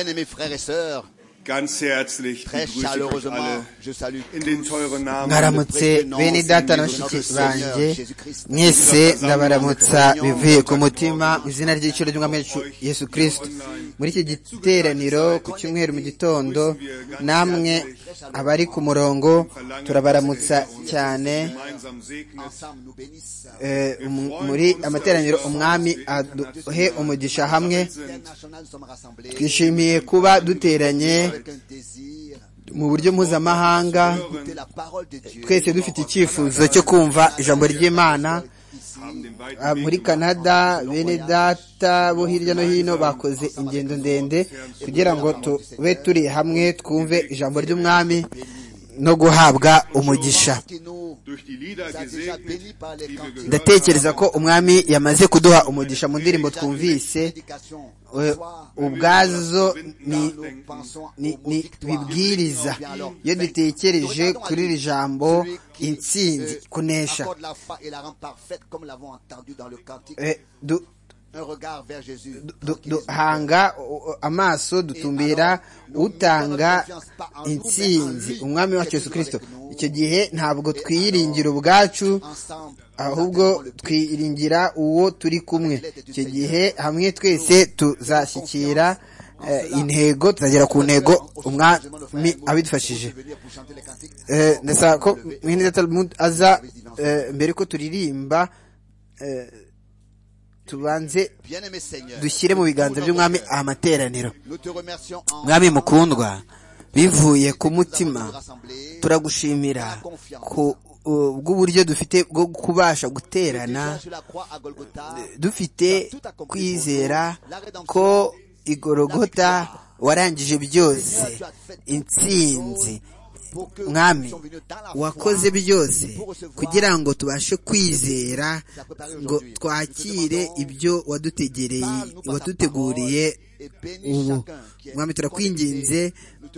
Bien-aimés frères et sœurs, Ganz herzlich très begrüße ich euch chaleureusement, alle je salue in den teuren Namen des Mwaramutse mwaramutse bene data na bashiki banjye mwese ndabaramutsa bivuye ku mutima mu izina ry'igiciro ry'umwami wacu yesu kirisito muri iki giteraniro ku cyumweru mu gitondo namwe abari ku murongo turabaramutsa cyane gemeinsam segnen. ensemble nous bénissent. Eh, um- muri amateraniro umwami aduhe umugisha hamwe International, nous sommes rassemblés twishimiye kuba duteranye avec un désir mu buryo mpuzamahanga d'écouter la parole de Dieu. twese dufite icyifuzo cyo kumva ijambo ry'imana Ici, Haben den weiten Ah, Weg muri canada bene data bo hirya no hino bakoze ingendo ndende kugira ngo tube turi hamwe twumve ijambo ry'umwami no guhabwa umugisha qui nous durch die Lieder a déjà gesegnet, bénis par les die wir cantiques. gehört ndatekereza ko umwami yamaze kuduha umugisha mu ndirimbo twumvise Prédication. Toi, eh, ubwazo ni nous pensons ni, au mot ni victoire. bibwiriza Bien alors, iyo vaincu. dutekereje Regardons à kuri lui, iri jambo celui qui intsinzi se kunesha accorde la foi et la rend parfaite comme l'avons entendu dans le cantique. Eh, du- Un regard vers Jésus. du- du- tranquillisant. duhanga uh, uh, amaso dutumbira utanga intsinzi umwami wacu yesu kirisito icyo gihe ntabwo twiyiringira ubwacu Ensemble, nous ahubwo attendons le prix. twiringira uwo turi kumwe icyo gihe hamwe twese tuzashyikira eh, intego tuzagera ku ntego umwami abidufashije Venir pour chanter les cantiques. Eh, ndasaba ko mwene data Talmud aza eh, mbere ko turirimba eh, tubanze Bien-aimé Seigneur, dushyire mu biganza by'umwami amateraniro nous te remercions en mwami mukundwa bivuye ku mutima rassemblés. turagushimira ku uh, bw'uburyo dufite bwo kubasha guterana sur la croix à Golgotha, dufite kwizera ko igorogota warangije byose intsinzi pour que nous mwami sommes venus dans la foi, wakoze byose kugira ngo tubashe kwizera ngo twakire ibyo wadutegereye waduteguriye ubu mwami turakwinginze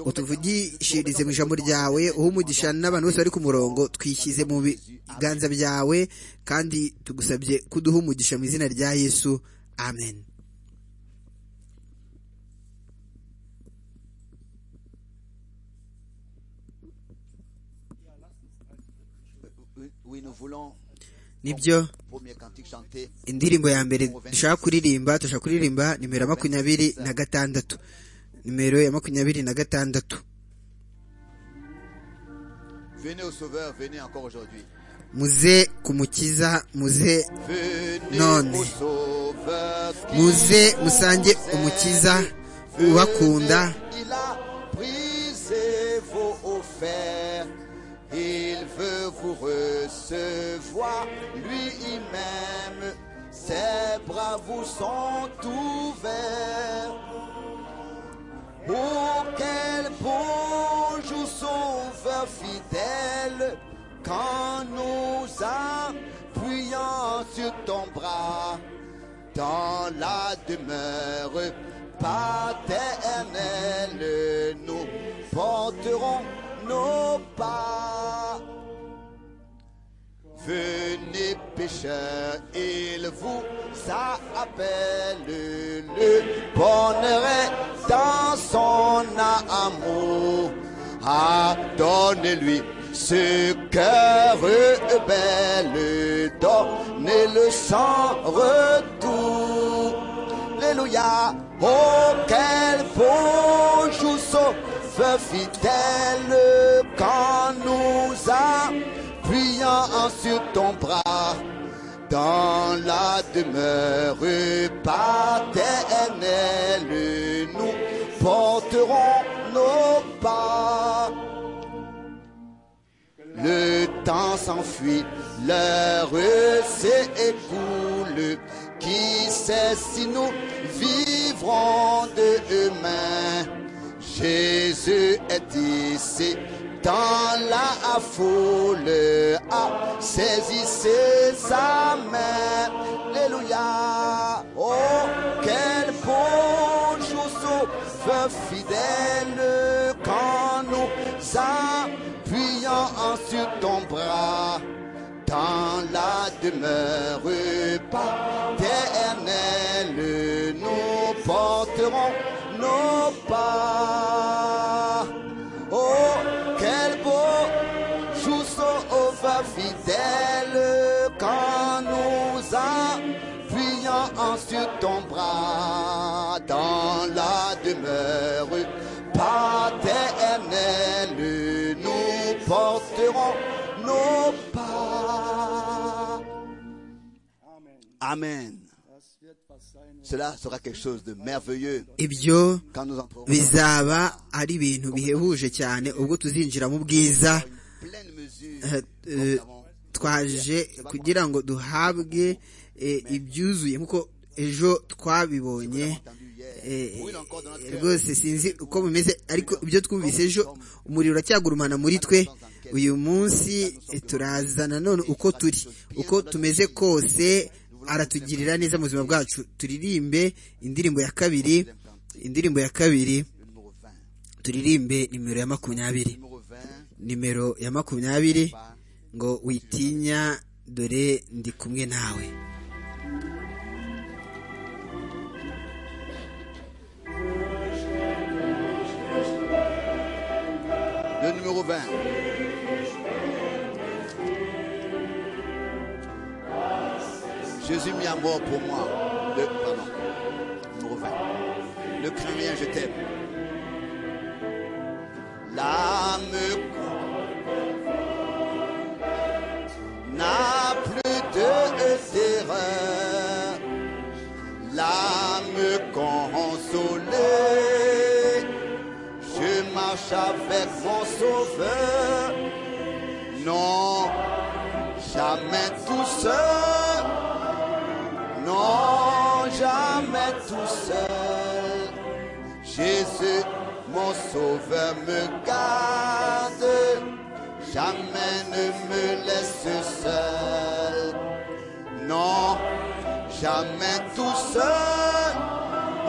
utuvugishirize mu ijambo ryawe uha umugisha n'abantu bose bari ku murongo twishyize mu biganza byawe kandi tugusabye kuduha umugisha mu izina rya yesu amen Oui, nous voulons, nibyo premier cantique chanté, indirimbo ya mbere dushaka kuririmba turashaka kuririmba nimero ya makumyabiri na gatandatu nimero ya makumyabiri na gatandatu venez au Sauveur, venez encore aujourd'hui. muze ku mukiza muze Venez None. au Sauveur, qui muze nous musange aime. umukiza Venez, ubakunda Il a brisé vos offers. Il veut vous recevoir. Lui, il m'aime. Ses bras vous sont ouverts. Oh, quel beau jour sauveur fidèle, quand nous appuyons sur ton bras, dans la demeure paternelle, nous porterons nos pas. Venez pécheurs, il vous appelle. Le bonheur est dans son amour. Adonnez-lui ce cœur belle. Donnez-le sans retour. Alléluia. Oh, quel beau jour sauveur fidèle quand nous appuyons sur ton bras dans la demeure paternelle. Nous porterons nos pas. Le temps s'enfuit, l'heure s'écoule. Qui sait si nous vivrons demain Jésus est ici, dans la foule. Ah, saisissez sa main. Alléluia. Oh, quel beau jour sauveur fidèle quand nous appuyons sur ton bras. Dans la demeure paternelle, nous porterons nos nos pas. Oh, quel beau jour sauve fidèle quand nous appuyons sur ton bras dans la demeure paternelle. Nous porterons nos pas. Amen. Cela sera quelque chose de merveilleux ibyo quand nous entrerons bizaba ari ibintu bihebuje cyane ubwo tuzinjira mu bwiza dans une pleine mesure eh, dont nous eh, avons twaje kugira ngo duhabwe eh, ibyuzuye nk'uko ejo twabibonye entendu hier. eh, Brûle encore dans notre eh, cœur. rwose sinzi uko bimeze ariko ibyo twumvise ejo umuriro uracyagurumana muri twe uyu munsi eh, turaza nanone uko turi uko tumeze kose aratugirira neza mu buzima bwacu turirimbe indirimbo ya kabiri indirimbo ya kabiri Le numéro 20. turirimbe nimero ya makumyabiri Le numéro 20, nimero ya makumyabiri ngo witinya dore ndi kumwe nawe le numéro 20. Jésus mis à mort pour moi. Le, pardon. Numéro 20. Ne crains rien, je t'aime. L'âme n'a plus de terreur. L'âme consolée, je marche avec mon sauveur. Non, jamais tout seul. Non, jamais tout seul. Jésus, mon sauveur, me garde. Jamais ne me laisse seul. Non, jamais tout seul.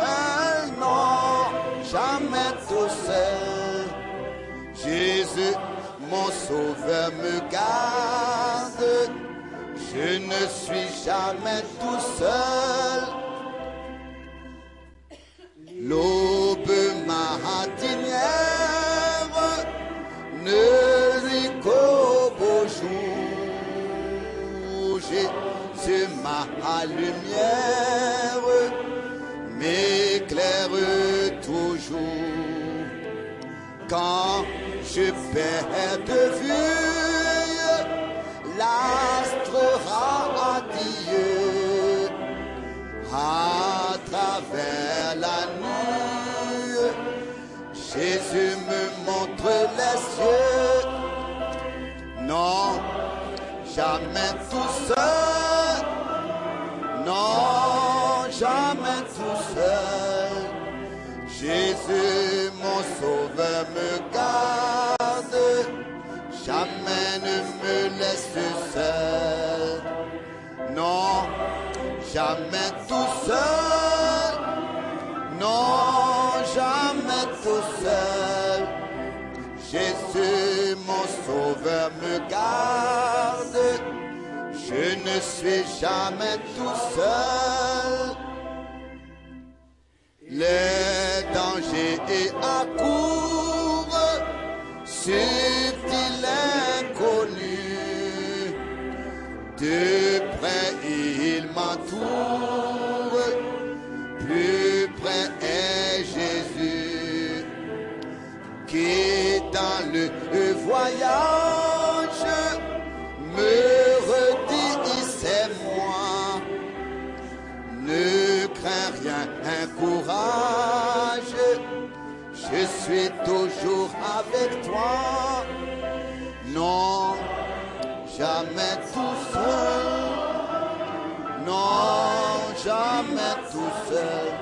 Euh, non, jamais tout seul. Jésus, mon sauveur, me garde. Je ne suis jamais tout seul. L'aube matinière ne lui qu'au beau jour. Jésus, ma lumière m'éclaire toujours quand je perds de vue l'astre radieux à travers la nuit. Jésus me montre les cieux. Non, jamais tout seul. Non, jamais tout seul. Jésus, mon sauveur, me garde, jamais ne me laisse seul. Non, jamais tout seul. Non, jamais tout seul. Jésus, mon sauveur, me garde. Je ne suis jamais tout seul. Les dangers et accourent subtil inconnu. De près il m'entoure, plus près est Jésus qui dans le voyage me redit c'est moi ne crains rien, un courage, je suis toujours avec toi. Non, jamais tout seul. Non, jamais tout seul.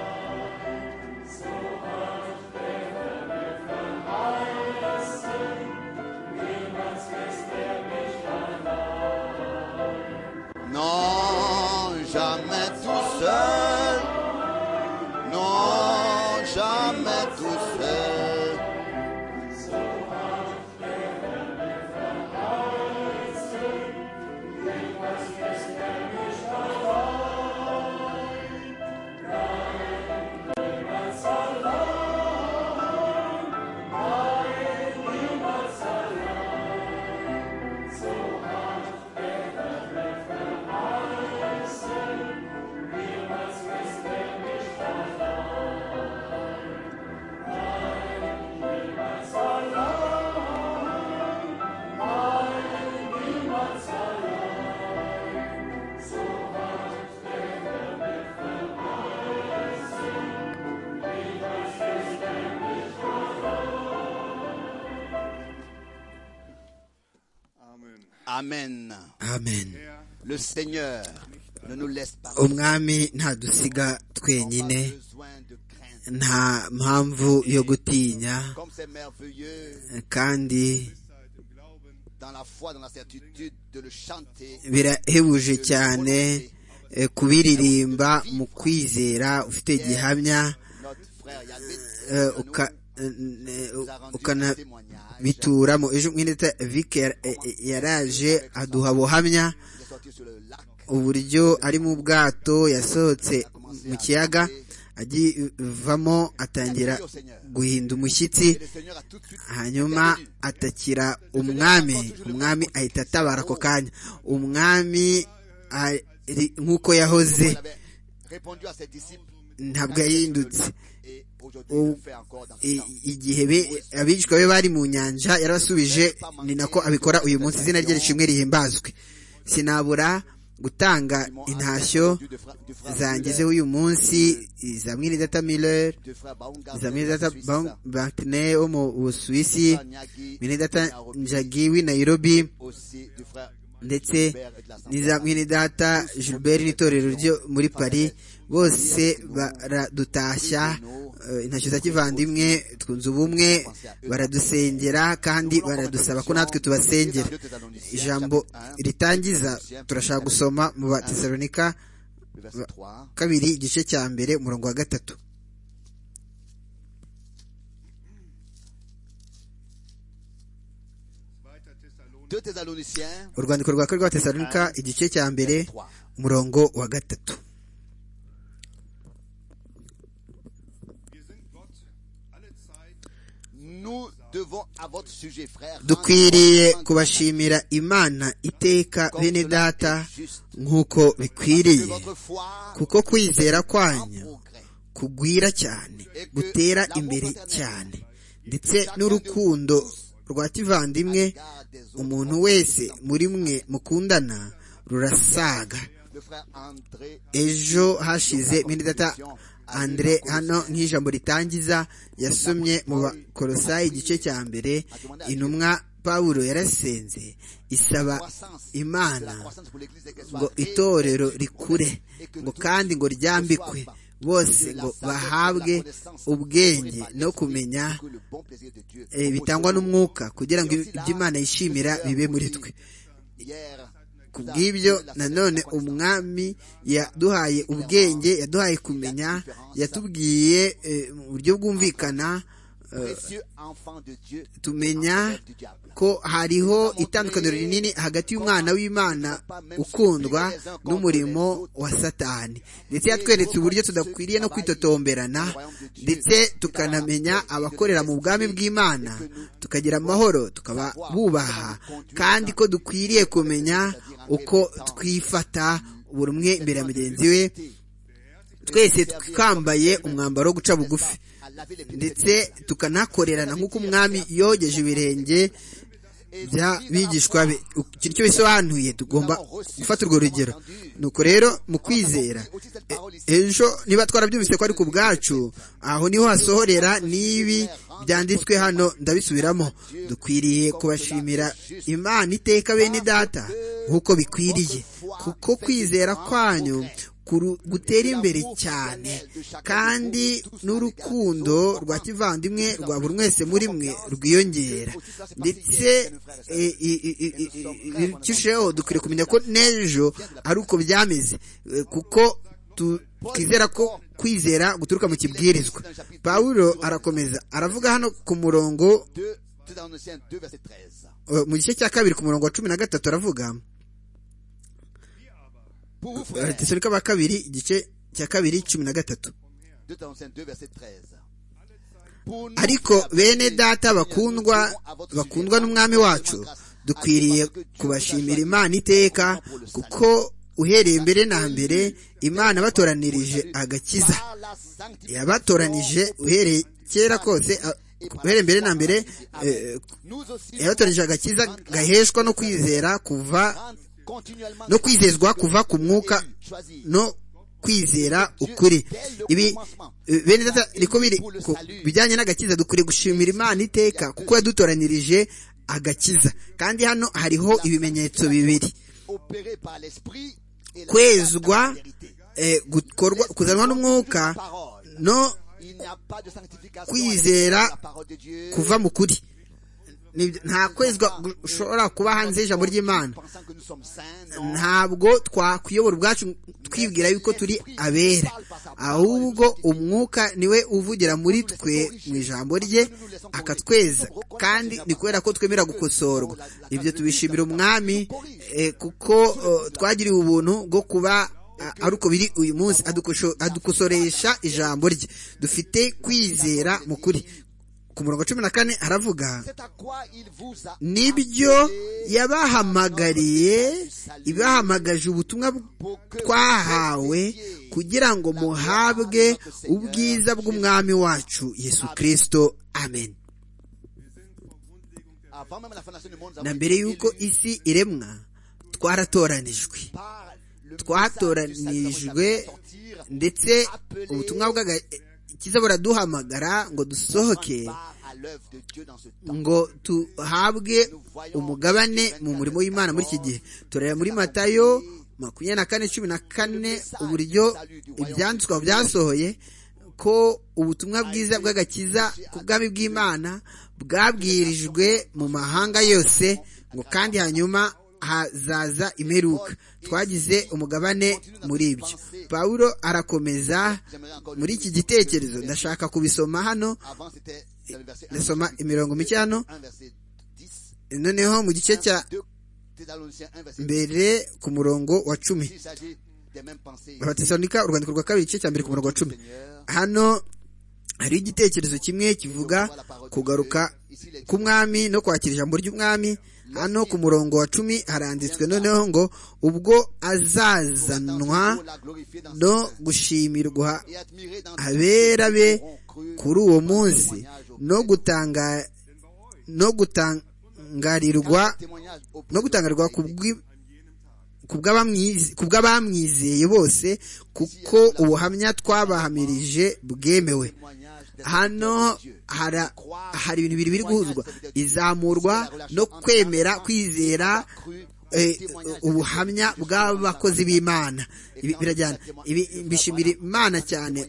Non, jamais tout seul. Non, jamais tout seul. amen amen le seigneur ne nous laisse pas umwami ntadusiga twenyine besoin de crainte nta mpamvu yo gutinya comme c'est merveilleux kandi dans la foi dans la certitude de le chanter birahebuje cyane eh, kubiririmba mu kwizera ufite gihamya notre frère Yannick eh, uka- eh, eh, ukana bituramo ejo mwineta Vic yar- eh, eh, yaraje aduha buhamya il est sorti sur le lac uburyo ari mu bwato yasohotse mu kiyaga agivamo atangira guhinda umushyitsi et le Seigneur a tout de suite hanyuma atakira umwami umwami ahita atabara ako kanya umwami ari nk'uko yahoze il avait répondu à ses disciples ntabwo yahindutse et aujourd'hui il le Oh. fait encore dans ce I- temps igihe be- abigishwa be bari mu nyanja yarabasubije ni nako abikora uyu munsi izina rye rishimwe rihimbazwe sinabura gutanga intashyo Du- du frère- du frère zangize Müller, uyu munsi za mwiridata miller du frère Baumgartner za en mwiridata Suisse, bantine wo mu du busuwisi frère Nyagi, du mwiridata frère njagi w'i nairobi aussi du frère ndetse Gilbert et de la n'iza Santana. mwiridata gilbert n'itorero ryo muri paris bose baradutashya eh, intashyo za kivandimwe twunze ubumwe baradusengera kandi baradusaba ko natwe tubasengera ijambo ritangiza turashaka gusoma mu ba tesalonika Le verset 3, kabiri igice cya mbere umurongo wa gatatu Deux Thessaloniciens urwandiko rwa kabiri rwa tesalonika igice cya mbere 3. umurongo wa gatatu Nous devons à votre sujet, frère. dukwiriye kubashimira imana iteka bene data nk'uko bikwiriye votre foi kuko kwizera kwanyu progrès. kugwira cyane gutera imbere cyane ndetse n'urukundo rwa kivandimwe umuntu wese muri mwe mukundana rurasaga Le frère André ejo hashize minidata andre hano nk'ijambo ritangiza yasomye mu bakorosayi igice cya mbere intumwa pawulo yarasenze isaba croissance. C'est imana la croissance pour l'église et qu'elle ngo soit itorero rikure ngo kandi ngo ryambikwe bose ngo bahabwe ubwenge no kumenya que le bon plaisir de Dieu. eh, bitangwa n'umwuka kugira ngo ibyo imana yishimira bibe muri twe Hier, ku bw'ibyo nanone umwami yaduhaye ubwenge yaduhaye kumenya yatubwiye eh, mu buryo bwumvikana eh, précieux enfant de Dieu, tumenya enlève du diable. ko hariho itandukaniro rinini hagati y'umwana w'imana ukundwa n'umurimo wa satani ndetse yatweretse uburyo tudakwiriye no kwitotomberana ndetse tukanamenya abakorera mu bwami bw'imana tukagira amahoro tukaba bubaha kandi ko dukwiriye kumenya uko twifata buri umwe imbere ya mugenzi we twese twambaye umwambaro wo guca bugufi À laver les pieds des ndetse tukanakorerana nk'uko umwami yogeje ibirenge by'abigishwa be ikintu cyo bisobanuye tugomba gufata urwo rugero nuko rero mu kwizera e- ejo niba twarabyumvise ko ari ku bwacu aho niho hasohorera n'ibi byanditswe hano ndabisubiramo dukwiriye kubashimira imana iteka bene data nk'uko bikwiriye kuko kwizera kwanyu kuru- gutera imbere cyane kandi n'urukundo rwa kivandimwe rwa buri wese muri mwe rwiyongera ndetse eh, i- i- i- i- i- birushijeho dukwiriye kumenya ko n'ejo ari uko byameze eh, kuko tu- twizera ko kwizera guturuka mu kibwirizwa pawulo arakomeza aravuga hano ku murongo Deux, tout dans Thessaloniciens 2, verset 13. eh, mu gice cya kabiri ku murongo wa cumi na gatatu aravuga Pour vous, frères, tesalika wa kabiri igice cya kabiri cumi na gatatu 2 Thessaloniciens 2, verset 13. Pour nous, ariko bene data bakundwa bakundwa n'umwami wacu dukwiriye kubashimira imana iteka kuko uhereye mbere na mbere imana batoranirije agakiza par la sanctification, yabatoranije uhereye kera kose a- uhereye mbere na mbere eh, nous aussi, yabatoranije agakiza gaheshwa no kwizera kuva rentre continuellement no kwizezwa kuva ku mwuka no kwizera ukuri ibi eh, bene data niko biri ku bijyanye n'agakiza dukwiriye gushimira imana iteka kuko yadutoranyirije agakiza kandi hano hariho ibimenyetso bibiri kwezwa gukorwa kuzanwa n'umwuka no kwizera kuva mu kuri nta kwezwa ushobora kuba hanze y'ijambo ry'imana ntabwo twakuyobora ubwacu twibwira yuko turi abera ahubwo umwuka niwe uvugira muri twe mu ijambo rye akatweza kandi ni kubera ko twemera gukosorwa ibyo tubishimira umwami kuko twagiriwe ubuntu bwo kuba ari uko biri uyu munsi adukosoresha ijambo rye dufite kwizera mu kuri ku murongo cumi na kane haravuga nibyo yabahamagariye ibahamagaje ubutumwa twahawe kugira ngo muhabwe ubwiza bw'umwami wacu yesu kirisito amen na mbere y'uko isi iremwa twaratoranijwe twatoranijwe ndetse ubutumwa bwaga kiza buraduhamagara ngo dusohoke ngo tuhabwe umugabane mu murimo w'imana muri iki gihe turareba muri matayo makumyabiri na kane cumi na kane uburyo ibyanditswe byasohoye ko ubutumwa bwiza bw'agakiza ku bwami bw'imana bwabwirijwe mu mahanga yose ngo kandi hanyuma hazaza imperuka twagize umugabane muri ibyo pawulo arakomeza muri iki gitekerezo ndashaka kubisoma hano ndasoma imirongo mike hano noneho mu gice cya mbere ku murongo wa cumi abatesanika urwandiko rwa kabiri igice cya mbere ku murongo wa cumi hano hariho igitekerezo kimwe kivuga kugaruka k'umwami no kwakira ijambo ry'umwami hano ku murongo wa cumi haranditswe noneho ngo ubwo azazanwa no gushimirwa abera be kuri uwo munsi no gutanga no gutangarirwa no gutangarirwa ku ku bw'abamwizeye bose kuko ubuhamya twabahamirije bwemewe hano hari ibintu bibiri biri guhuzwa izamurwa no kwemera kwizera ubuhamya bw'abakozi b'imana birajyana bishimira imana cyane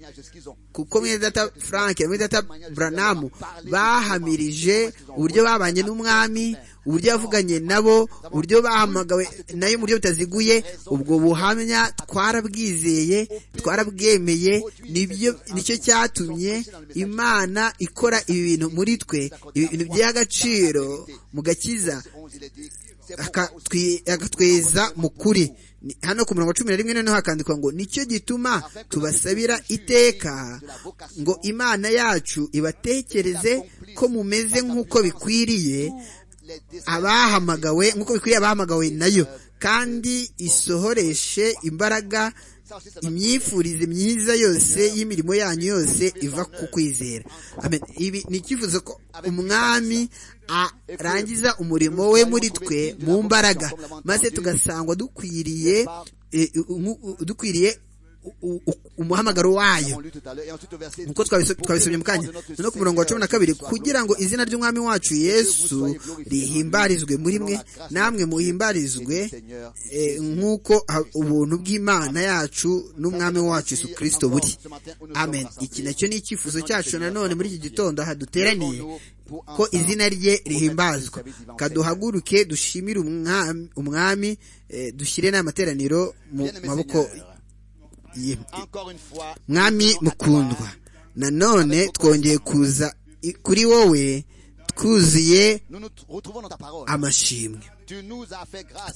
kuko mwedata frank mwedata buranamu bahamirije uburyo babanye n'umwami uburyo yavuganye nabo uburyo bahamagawe nayo mu buryo butaziguye ubwo buhamya twarabwizeye twarabwemeye nicyo cyatumye imana ikora ibi bintu muri twe ibintu by'agaciro mu gakiza akatweza mu kuri hano ku murongo cumi na rimwe noneho hakandikwa ngo nicyo gituma tubasabira iteka ngo imana yacu ibatekereze ko mumeze nk'uko bikwiriye abahamagawe nk'uko bikwiriye abahamagawe nayo kandi isohoreshe imbaraga imyifurize myiza yose y'imirimo yanyu yose iva ku kwizera ibi ni icyifuzo ko umwami arangiza umurimo we muri twe mu mbaraga maze tugasangwa dukwiriye dukwiriye umuhamagaro wayo nkuko twabisomye mu kanya no ku murongo wa cumi na kabiri kugira ngo izina ry'umwami wacu yesu rihimbarizwe muri mwe namwe muhimbarizwe nk'uko ubuntu bw'imana yacu n'umwami wacu yesu kirisito buri amen iki nacyo ni icyifuzo cyacu nanone muri iki gitondo aha duteraniye ko izina rye rihimbazwa kaduhaguruke dushimire umwami dushyire n'amateraniro mu maboko mwami mukundwa nanone twongeye kuza kuri wowe twuzuye amashimwe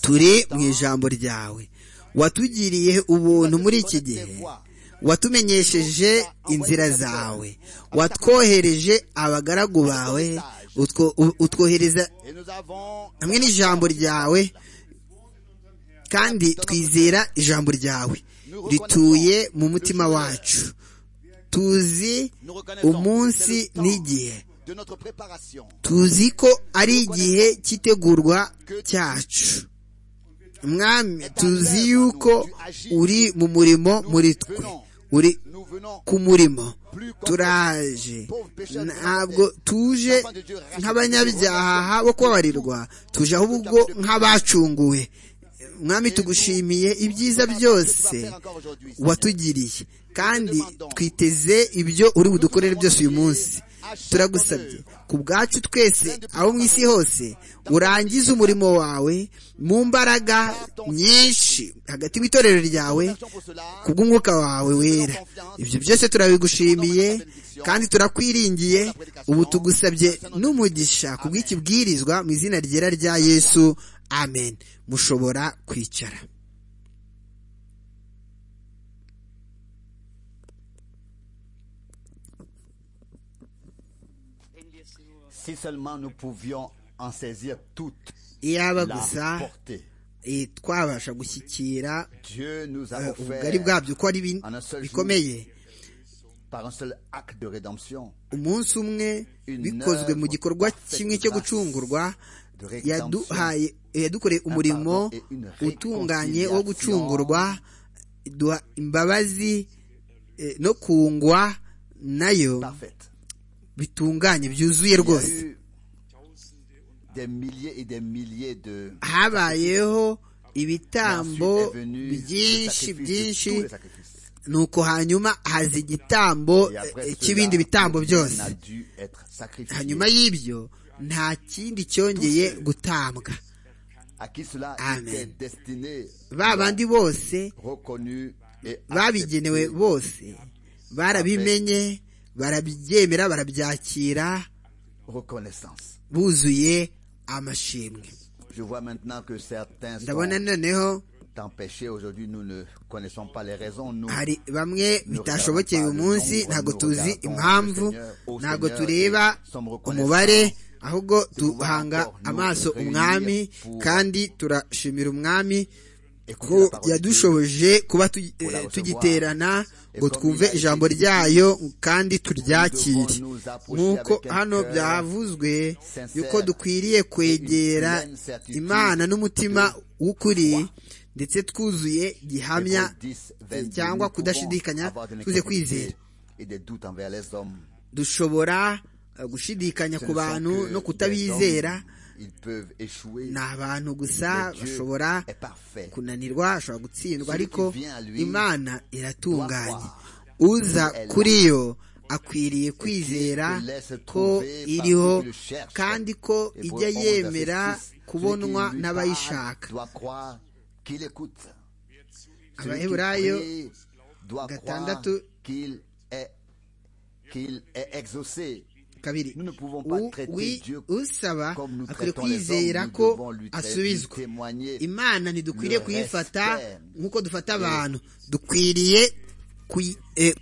turi mu ijambo ryawe watugiriye ubuntu muri iki gihe watumenyesheje inzira zawe watwohereje abagaragu bawe utwohereza hamwe n'ijambo ryawe kandi twizera ijambo ryawe rituye mu mutima wacu tuzi umunsi n'igihe tuzi ko ari igihe cy'itegurwa cyacu mwami tuzi yuko uri mu murimo muri twe uri ku murimo turaje ntabwo tuje nk'abanyabyaha bo kubabarirwa tuje ahubwo nk'abacunguwe mwami tugushimiye ibyiza byose watugiriye kandi twiteze ibyo uri budukorere byose uyu munsi turagusabye ku bwacu twese aho mu isi hose urangize umurimo wawe mu mbaraga nyinshi hagati y'itorero ryawe ku bw'umwuka wawe wera ibyo byose turabigushimiye kandi turakwiringiye ubu tugusabye n'umugisha ku bw'ikibwirizwa mu izina ryera rya yesu amen mushobora kwicara si seulement nous pouvions en saisir toute iyaba la gusa portée. eh, twabasha gushyikira Dieu nous a eh, ubugari offert bwabyo uko ari bin- en un seul jour. bikomeye par un seul acte de rédemption umunsi umwe bikozwe mu gikorwa kimwe cyo gucungurwa yaduhaye yadukoreye umurimo utunganye wo gucungurwa duha imbabazi eh, no kungwa nayo parfaite. bitunganye Il byuzuye y a rwose eu des milliers et des milliers de habayeho ibitambo Ensuite est venu le byinshi sacrifice de byinshi tous les sacrifices. nuko hanyuma haza igitambo Et après eh, cela, cy'ibindi bitambo byose on a dû être sacrifié. hanyuma y'ibyo nta kindi cyongeye gutambwa À qui cela Amen. était destiné, ba bandi bose reconnu et babigenewe accepté. bose barabimenye barabyemera barabyakira reconnaissance. buzuye amashimwe Je vois maintenant que certains ndabona sont noneho empêchés aujourd'hui. Nous ne connaissons pas les raisons. Nous, hari bamwe bitashobokeye uyu munsi ntabwo tuzi impamvu ntabwo tureba umubare ahubwo duhanga amaso umwami kandi turashimira umwami et que la ko parole de Dieu, yadushoboje kuba tu- eh, tugiterana ngo twumve ijambo ryayo kandi turyakire nk'uko hano byavuzwe yuko dukwiriye kwegera imana n'umutima w'ukuri ndetse twuzuye gihamya Hébreux 10, 22, cyangwa nous pouvons kudashidikanya avoir de tuze kwizera l'incrédulité et des doutes envers les hommes. dushobora eh, gushidikanya Ce ku ne sont bantu que no des hommes, kutabizera Ils peuvent échouer. ni abantu gusa mais Dieu bashobora est parfait. kunanirwa ashobora gutsindwa Celui ariko qui vient à lui imana iratunganye doit uza Elle kuri yo akwiriye kwizera qui laisse ko trouver par iriho qui le cherche. kandi ko Et pour ijya Hommes yemera d'Assistis, kubonwa celui qui lui n'abayishaka parle doit croire qu'il écoute. Celui qui abaheburayo prie doit croire gatandatu qu'il est, qu'il est exaucé. kabiri Nous ne pouvons pas U- traiter wi- Dieu usaba comme nous akwiriye traitons les kwizera hommes, nous devons ko lui traiter, asubizwa lui témoigner imana ntidukwiriye le kuyifata respect. nk'uko dufata abantu dukwiriye kuyi- eh,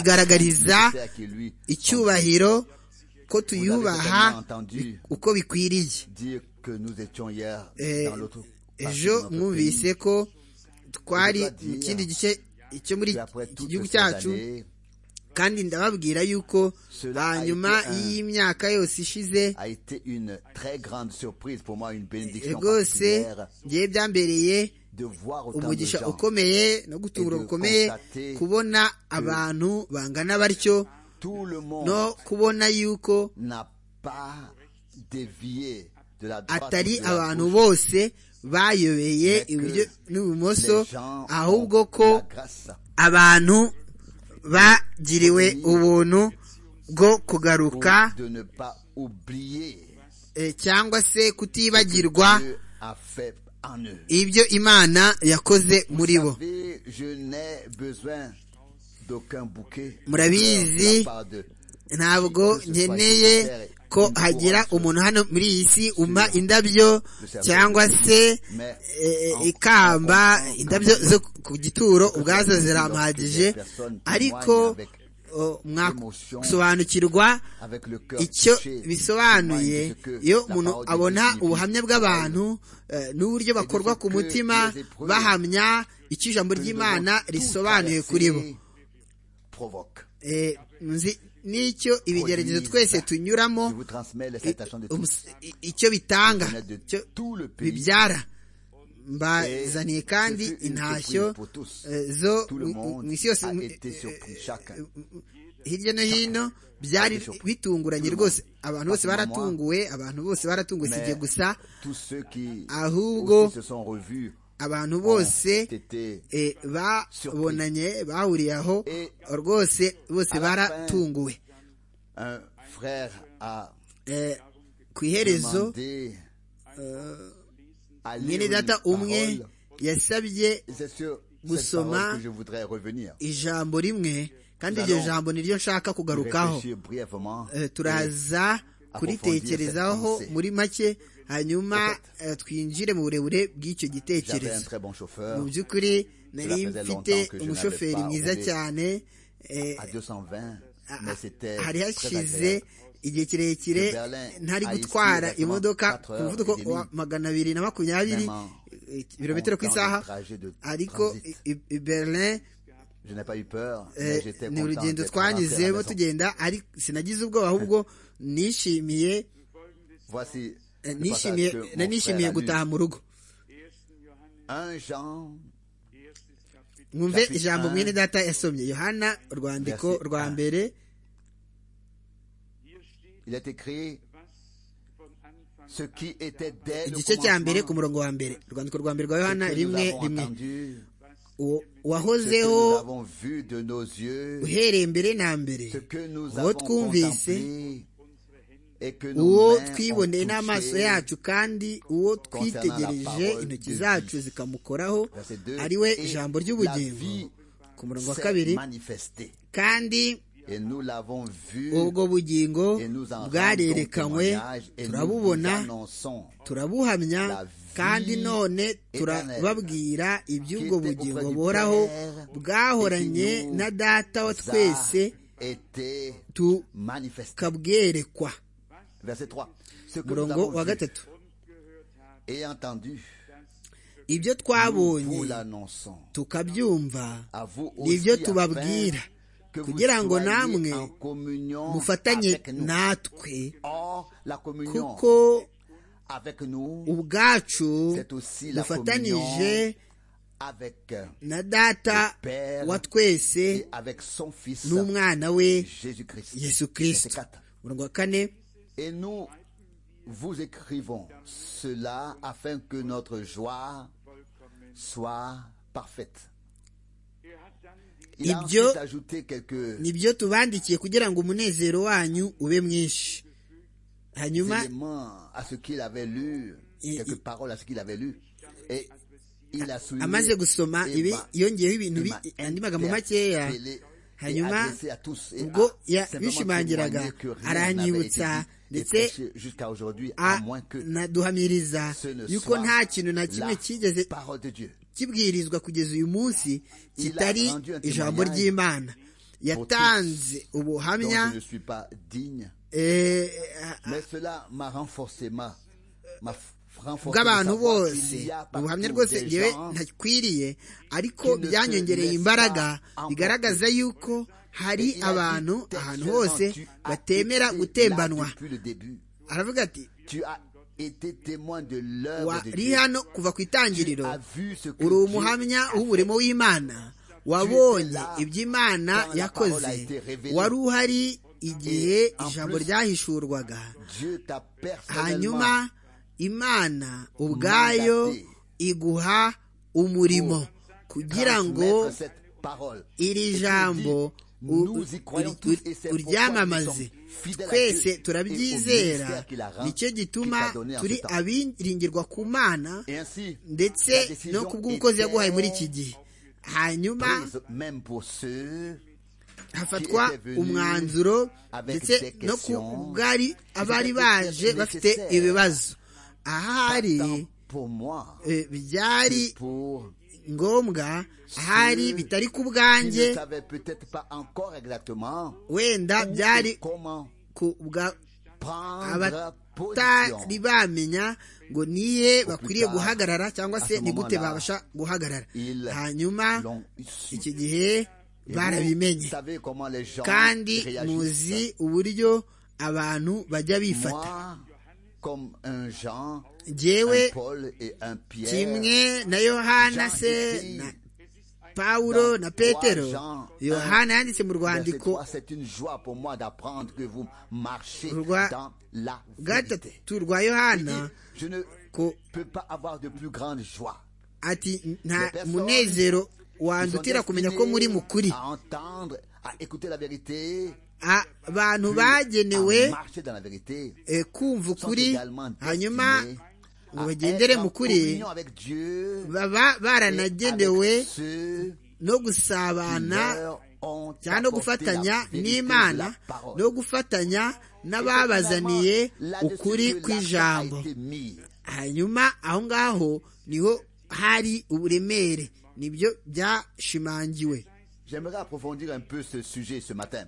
kuyigaragariza C'est à qui lui icyubahiro ko tuyubaha certainement entendu uko bikwiriye dire que nous étions hier Eh, dans l'autre partie de ejo notre mwumvise ko twari Tuba mu dia. kindi gice cyo muri pays. Et après iki toutes gihugu ces cyacu années, kandi ndababwira yuko Cela a hanyuma été un- y'imyaka yose ishize a été une très grande surprise pour moi, une eh, bénédiction rwose particulière ngiye byambereye de voir autant de umugisha gens ukomeye no gutungura Et de gukomeye constater kubona abantu bangana batyo Tout le monde no kubona yuko n'a pas dévié de la droite atari ou de la abantu gauche. bose bayobeye Mais que iburyo Les n'ibumoso gens ahubwo ont ko la grâce. abantu bagiriwe ubuntu bwo kugaruka de ne pas oublier eh, cyangwa se kutibagirwa Dieu a fait en eux. ibyo imana yakoze muri bo Vous savez, je n'ai besoin d'aucun bouquet. De Murabizi, la part de- ntabwo nkeneye ko hagira umuntu hano muri iyi si umpa indabyo cyangwa se eh, ikamba indabyo zo ku gituro ubwazo ziramuhagije ariko oh, mwasobanukirwa avec le cœur icyo touché, bisobanuye témoigne de ce que iyo la umuntu parole de abona Dieu signifie. ubuhamya bw'abantu eh, n'uburyo bakorwa ku mutima bahamya icyo ijambo ry'imana risobanuye kuri bo provoque. Eh, nzi n'icyo ibigeragezo twese tunyuramo Je vous transmets les salutations de tous umus- i- icyo bitanga les honnêtes de icyo tout le pays bibyara mbazaniye kandi intashyo eh, zo mu isi yose mu- hirya no hino byari bitunguranye rwose abantu bose baratunguwe abantu bose baratunguwe si igihe gusa ahubwo ahubwo abantu bose bose eh, babonanye bahuriye aho rwose bose baratunguwe Eh, ku iherezo rezo mwene data umwe yasabye gusoma gusoma ijambo rimwe kandi iryo jambo niryo nshaka kugarukaho Eh, turaza kuritekerezaho muri make hanyuma eh, twinjire mu burebure bw'icyo gitekerezo mu by'ukuri nari mfite umushoferi mwiza cyane eh, a- a- hari hashize igihe De kirekire Berlin ntari à ici, gutwara exactement imodoka ku 4 heures muvuduko et wa demie. magana abiri na makumyabiri Vraiment, eh, ibirometero ku on isaha prend un trajet de ariko transit. i- i Berlin Eh, ni urugendo twanyuzemo tugenda ari sinagize ubwoba ahubwo nishimiye eh, nishimiye na- nishimiye gutaha mu rugo mwumve Chapitre ijambo un. mwene data yasomye yohana urwandiko Verset rwa un. mbere igice cya mbere ku murongo wa mbere urwandiko rwa mbere rwa yohana rimwe rimwe Uwo- zeho uwahozeho uhereye mbere na mbere uwo twumvise uwo twiboneye n'amaso yacu kandi uwo twitegereje intoki zacu zikamukoraho ari we ijambo ry'ubugingo ku murongo wa kabiri kandi ubwo bugingo bwarerekanywe turabubona turabuhamya kandi none turababwira iby'ubwo bugingo buhoraho bwahoranye na data wa twese tukabwerekwa murongo wa gatatu ibyo twabonye tukabyumva nibyo tubabwira kugira ngo namwe mufatanye natwe kuko ubwacu dufatanyije na data wa twese n'umwana we yesu kirisito murongo wa kane Et nous vous écrivons cela afin que notre joie soit parfaite. Il a Ibyo- ensuite ajouté quelques nibyo tubandikiye kugira ngo umunezero wanyu ube mwinshi hanyuma éléments à ce qu'il avait lu, Et- quelques paroles à ce qu'il avait lu. Et il a souligné amaze gusoma et ibi m'a- yongeyeho ibintu et bi- m'a andi magambo interpellé makeya et hanyuma adressé à tous et ubwo a ya- simplement bishimangiraga, témoigné que rien n'avait aranyibutsa été dit et ndetse prêché jusqu'à aujourd'hui à a- moins que naduhamiriza ce ne yuko soit nta kintu na kimwe la cyigeze parole de Dieu. kibwirizwa kugeza uyu munsi kitari rendu un ijambo témoignage ry'imana yatanze dont ubuhamya je ne suis pas digne, eh, a- mais cela m'a renforcé ma, m'a f- renforcé le bw'abantu savoir bose qu'il y a partout ubuhamya rwose des ngewe gens ntakwiriye ariko qui ne byanyongereye se imbaraga laissent pas bigaragaza yuko hari Et il a dit, abantu T'es ahantu seulement, hose tu as batemera été gutembanwa là depuis le début. aravuga ati Tu as été témoin de l'œuvre de wari Dieu. hano kuva ku itangiriro Tu as vu ce que uri Dieu umuhamya a fait. w'umurimo w'imana wabonye iby'imana quand la parole yakoze a été révélée. wari uhari igihe Et en ijambo plus, ryahishurwaga Dieu t'a personnellement hanyuma imana ubwayo Mandaté. iguha umurimo kugira ngo transmettre cette parole. iri Et jambo tu u- dis, nous y croyons uri- tous et c'est pourquoi uryamamaze nous sommes fidèles à Dieu twese et au turabyizera ministère qu'il a rendu- nicyo qu'il gituma t'a donné en turi ce temps. abiringirwa ku mana Et ainsi, la ndetse décision no ku bw'umukozi yaguhaye muri iki était gihe hanyuma prise même pour ceux hafatwa était venu umwanzuro avec ndetse des no ku questions. bwari abari C'était baje nécessaire. bafite ibibazo ahari Tant pour moi eh, que byari pour ngombwa ahari bitari ku bwanjye qui ne savait peut-être pas encore exactement wenda byari comment ku bwa prendre abatari position. bamenya ngo nihe bakwiriye tard, guhagarara cyangwa se à ce ni gute moment-là, babasha guhagarara ils hanyuma l'ont su. icyo gihe Et vous barabimenye savez comment les gens kandi réagissent. muzi uburyo abantu bajya bifata Moi, comme un Jean, njyewe un Paul et un Pierre. kimwe na yohana se na pawulo na petero yohana yanditse mu Verset rwandiko 3, C'est une joie pour moi d'apprendre que vous marchez Roi- dans la vérité. gatatu rwa Il dit, yohana Je ne ko peux pas avoir de plus grande joie. ati nta munezero wandutira kumenya ko muri mukuri à entendre, à écouter la vérité, A- abantu à bagenewe marcher dans la vérité. eh, kumva sont ukuri également hanyuma destinés ngo à bagendere être en mu kuri communion avec Dieu baba et baranagenewe avec ceux no qui gusabana leur ont cyangwa no apporté la gufatanya vérité de la n'imana parole. no gufatanya Et n'ababazaniye finalement, là-dessus ukuri que l'accent a kw'ijambo été mis. hanyuma aho ngaho niho hari uburemere nibyo byashimangiwe J'aimerais approfondir un peu ce sujet ce matin.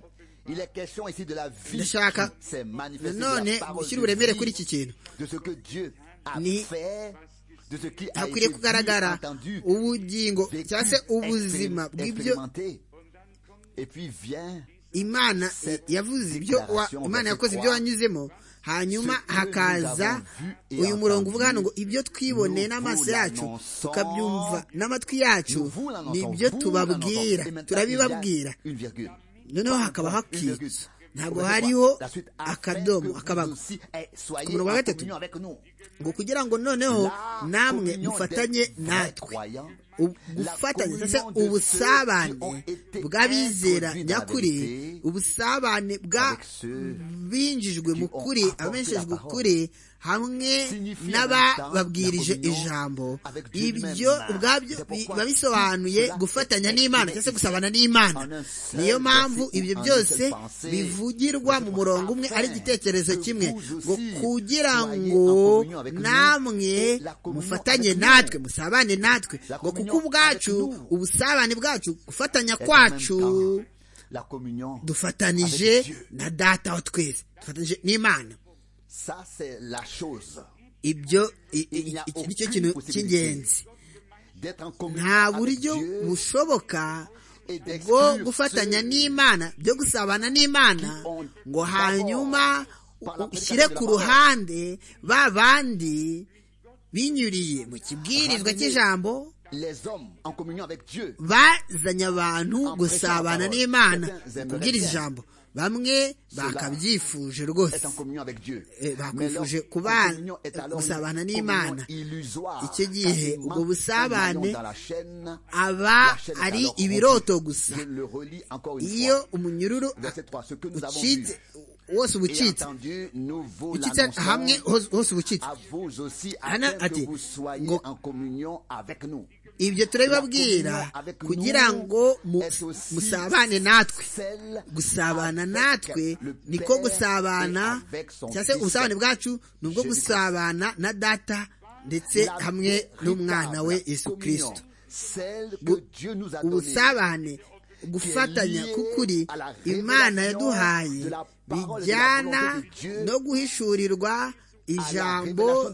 Il est question ici de la vie qui Ndashaka s'est manifestée, de nanone la parole gushyira de uburemere vie, kuri iki kintu de ce que Dieu a Ni- fait, de ce qui a été hakwiriye kugaragara vu, entendu, ubugingo vécu, cyangwa se ubuzima expérim- bw'ibyo expérimenté. Et puis vient imana yavuze ibyo wa- Déclaration imana verset yakoze trois. ibyo wanyuzemo hanyuma Ce que nous hakaza avons vu et uyu murongo entendu, uvuga hano ngo ibyo twiboneye nous n'amaso vous yacu l'annonçons, tukabyumva n'amatwi yacu nous vous l'annonçons, nibyo vous tubabwira l'annonçons. Et maintenant, il y turabibabwira a une virgule. noneho hakaba Une hakitse virgule. ntabwo Verset hariho trois. La suite, afin que akadomo vous akabago aussi, eh, soyez Ku murongo wa en gatatu. communion avec nous. ngo kugira ngo noneho La namwe communion mufatanye des natwe croyants, U- la gufatanya communion ndetse de ceux qui ubusabane ont été bw'abizera introduits dans la nyakuri vérité, ubusabane bwa avec ceux binjijwe mu qui ont kuri apporté abamenshejwe la parole. kuri hamwe Signifie n'abababwirije en même temps la ijambo communion avec Dieu ibyo lui-même. ubwabyo C'est bi- pourquoi biba bisobanuye cela gufatanya est n'imana exprimé cyangwa se ici. gusabana n'imana En un seul niyo mpamvu verset, ibyo en une byose seule pensée. bivugirwa mu C'est murongo pour umwe afin ari igitekerezo que kimwe vous aussi ngo kugira soyez en ngo communion avec nous namwe et la communion mufatanye avec nous. natwe musabane natwe La ngo communion kuko ubwacu avec nous. ubusabane bwacu gufatanya est en kwacu même temps la communion avec dufatanije Dieu. na data wa twese dufatanije n'imana Ça, c'est la chose. ibyo i- i- Il n'y a iki nicyo aucune kintu possibilité cy'ingenzi D'être en communion nta avec buryo Dieu bushoboka et bwo d'exclure gufatanya ceux n'imana byo gusabana n'imana qui ont ngo d'abord hanyuma par la ushyire prédication ku de la ruhande ba bandi binyuriye mu kibwirizwa Ramener. cy'ijambo les hommes en communion avec Dieu. bazanye abantu gusabana n'imana kubwiriza ijambo bamwe bakabyifuje est rwose en communion avec Dieu. Eh, bah, Mais confuje leur kuba- communion est alors une gusabana communion n'Imana. illusoire. Icyo gihe Quasiment ubwo busabane un maillon dans la chaîne, aba la chaîne est ari alors ibiroto rompue. gusa Je le relis encore une iyo fois. umunyururu Verset 3. Ce que nous avons vu ucitse wose uba et ucitse entendu, nous vous ucitse hamwe l'annonçons hose hose uba ucitse à vous aussi, Hana afin que ati, vous soyez ngo- en communion avec nous. ibyo turabibabwira kugira ngo mu- musabane natwe gusabana natwe niko gusabana cyangwa se ubusabane bwacu ni ubwo gusabana na data ndetse hamwe n'umwana we yesu kirisito Bu- ubusabane gufatanya k'ukuri imana yaduhaye bijyana no guhishurirwa ijambo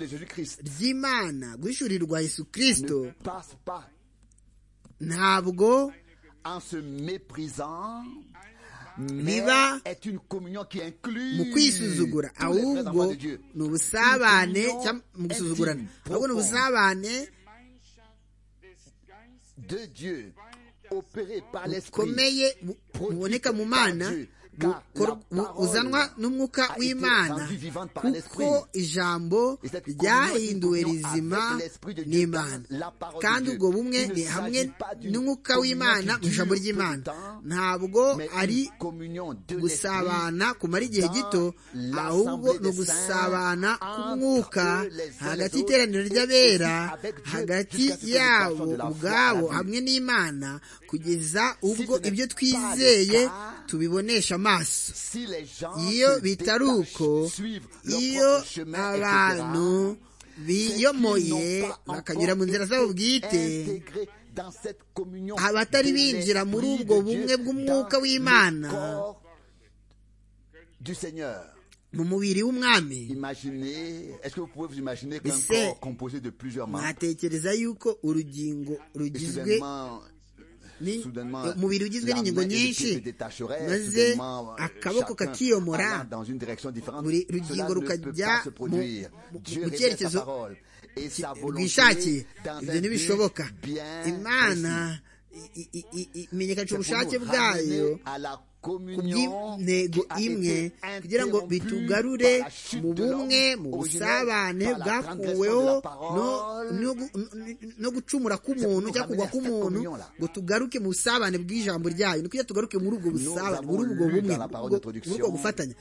ry'imana guhishurirwa yesu kirisito ne passe pas ntabwo en se méprisant, mais Biba est une communion qui inclut mu kwisuzugura tous les vrais enfants ahubwo de Dieu. ni ubusabane Une union cyangwa mu gusuzugurana intime, ahubwo ni profonde. ubusabane de Dieu, opéré par l'esprit, bukomeye bu- buboneka mu mana bukor- bu- buzanwa n'umwuka w'imana kuko ijambo ryahinduwe rizima n'imana kandi ubwo bumwe ni hamwe n'umwuka w'imana mu ijambo ry'imana ntabwo mais ari une communion de l'esprit gusabana kumara igihe gito ahubwo ni ugusabana k'umwuka hagati y'iteraniro ry'abera hagati yabo ubwabo hamwe n'imana kugeza ubwo ibyo twizeye tubibonesha amaso si les gens iyo se bitari détachent, uko suivent leur iyo propre chemin, etc., abantu biyomoye bakanyura mu nzira zabo bwite abatari binjira muri ubwo bumwe bw'umwuka w'imana mu mubiri w'umwami Imaginez, est-ce que vous pouvez vous imaginer qu'un Ese, corps composé de plusieurs membres, mwatekereza yuko urugingo et rugizwe soudainement, ni Soudainement, umubiri ugizwe la n'ingingo main et le pied nyinshi se détacheraient, maze soudainement, euh, akaboko chacun kakiyomora alla dans une direction différente. buri Cela rugingo ne peut rukajya pas se mu- produire. mu- Dieu mu révèle cyerekezo sa parole et sa volonté rwishakiye dans ibyo un but ntibishoboka bien imana précis. i- i- i- i- C'est imenyekanisha pour ubushake nous bwayo ramener à la ku communion bw'intego qui a imwe été kugira ngo interrompue bitugarure par la chute mu de bumwe l'homme originel, mu busabane par la bwakuweho transgression de la parole. no- no gu- n- n- no gucumura k'umuntu Nous cyangwa ramener kugwa à cette k'umuntu communion là. ngo tugaruke mu busabane bw'ijambo ryayo ni kugira tugaruke muri ubwo busabane muri ubwo avons lu bumwe dans la parole muri ubwo- d'introduction muri ubwo gufatanya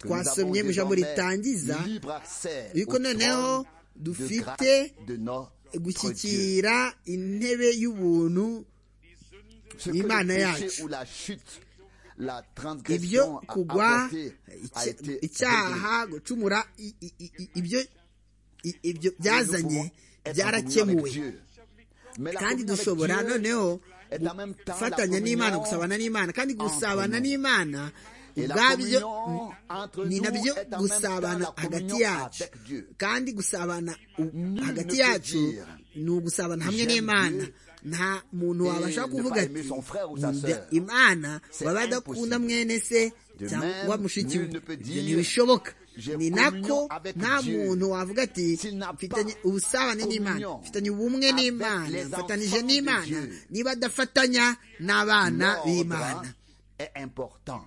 que nous avons twasomye mu ijambo désormais ritangiza libre accès yuko au noneho trône de dufite grâce de notre Dieu. gushyikira intebe y'ubuntu Ce que le Imana péché yacu. ou la chute, la ibyo transgression a kugwa apporté, a icya- été réglé. icyaha gucumura i- i- i- i- ibyo i- ibyo byazanye Être en communion byarakemuwe avec Dieu. Mais la kandi communion avec dushobora Dieu noneho est en même temps la gufatanya n'imana communion gusabana n'imana kandi gusabana nous. n'imana Et la ubwabyo communion entre ni nous est nabyo en même gusabana temps la hagati communion yacu avec Dieu. kandi gusabana u- Nul ne hagati peut yacu dire, ni ugusabana hamwe "J'aime n'imana Dieu", nta muntu et wabasha ne kuvuga pas ati aimer son frère ou sa "Nkunda sœur." imana C'est baba adakunda impossible. mwene se De cyangwa même, mushiki we nul ne peut ibyo dire, ntibishoboka "J'ai ni nako communion avec nta Dieu." muntu wavuga ati S'il n'a pas mfitanye ubusabane n'imana communion mfitanye ubumwe avec n'imana les mfatanije enfants de n'imana Dieu. niba adafatanya n'abana L'ordre b'imana est important.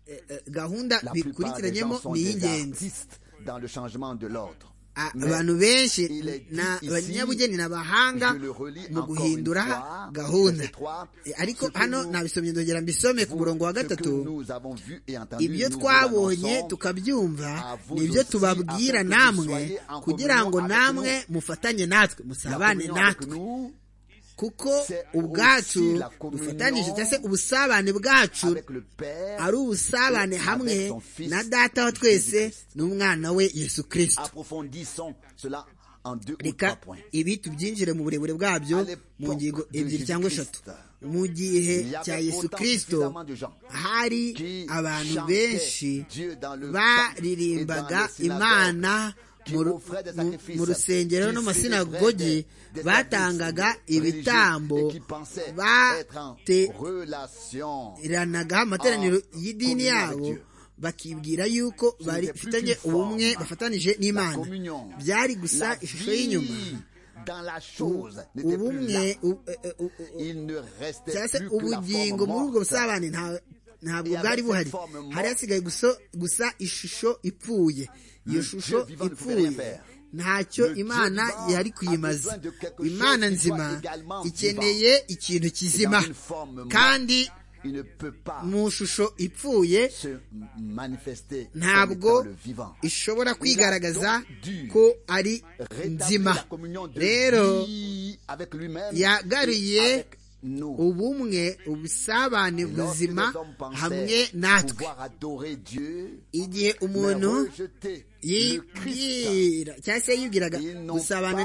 Eh, gahunda La plupart des bikurikiranyemo gens sont ni des iy'ingenzi artistes dans le changement de l'ordre. A- Mais abantu benshi il est dit na- ici, abanyabugeni n'abahanga je le relis mu encore guhindura une fois, gahunda verset trois, Eh, ariko ce que hano nous- nabisomye ndongera mbisome ku murongo wa Ce que gatatu nous avons vu et entendu, ibyo nous vous twabonye l'annonçons. tukabyumva à vous nibyo aussi, tubabwira afin que namwe vous soyez en kugira ngo communion avec namwe nous. mufatanye natwe La musabane communion avec natwe nous, kuko c'est ubwacu aussi la communion dufatanije cyangwa se ubusabane bwacu avec le Père, ari ubusabane hamwe avec son Fils, na data wa twese Jésus-Christ. n'umwana we yesu kirisito approfondissons cela en deux ou trois reka points. ibi tubyinjire mu burebure bwabyo À l'époque mu ngingo de ebyiri cyangwa Jésus eshatu Christ, mu gihe il y avait cya yesu autant kirisito suffisamment de gens hari qui abantu chantaient benshi Dieu dans le baririmbaga temple et dans les imana synagogues, mu ru- qui offraient des mu- sacrifices, mu rusengero qui no mu célébraient masinagogi des- des batangaga services ibitambo religieux et qui pensaient être en bate- relation iranagaho amateraniro Ah, y'idini communion yabo avec Dieu. bakibwira yuko bari n'était plus bafitanye qu'une ubumwe forme. bafatanije La n'imana communion, byari gusa la ishusho y'inyuma vie dans la chose n'était plus ubumwe là. u- e- e- u- u- Il ne restait cyangwa se plus que la ubugingo forme muri ubwo morte. busabane nta- ntabwo bwari buhari hari hasigaye gusa- gusa ishusho ipfuye iyo Le Dieu shusho vivant ne pouvait ipfuye rien faire. ntacyo Le Dieu imana vivant yari kuyimaza a besoin de quelque imana chose qui soit nzima également ikeneye ikintu kizima dans une forme morte. kandi Il ne peut pas mu shusho ipfuye se manifester comme étant ntabwo le vivant. ishobora kwigaragaza dû ko ari Rétablir la nzima communion de rero vie avec lui-même yagaruye et avec nous. ubumwe ubusabane Et lorsque buzima les hommes pensaient hamwe natwe pouvoir adorer Dieu, igihe mais umuntu rejeter le Christ, yibwira cyangwa se yibwiraga Ils n'ont gusabana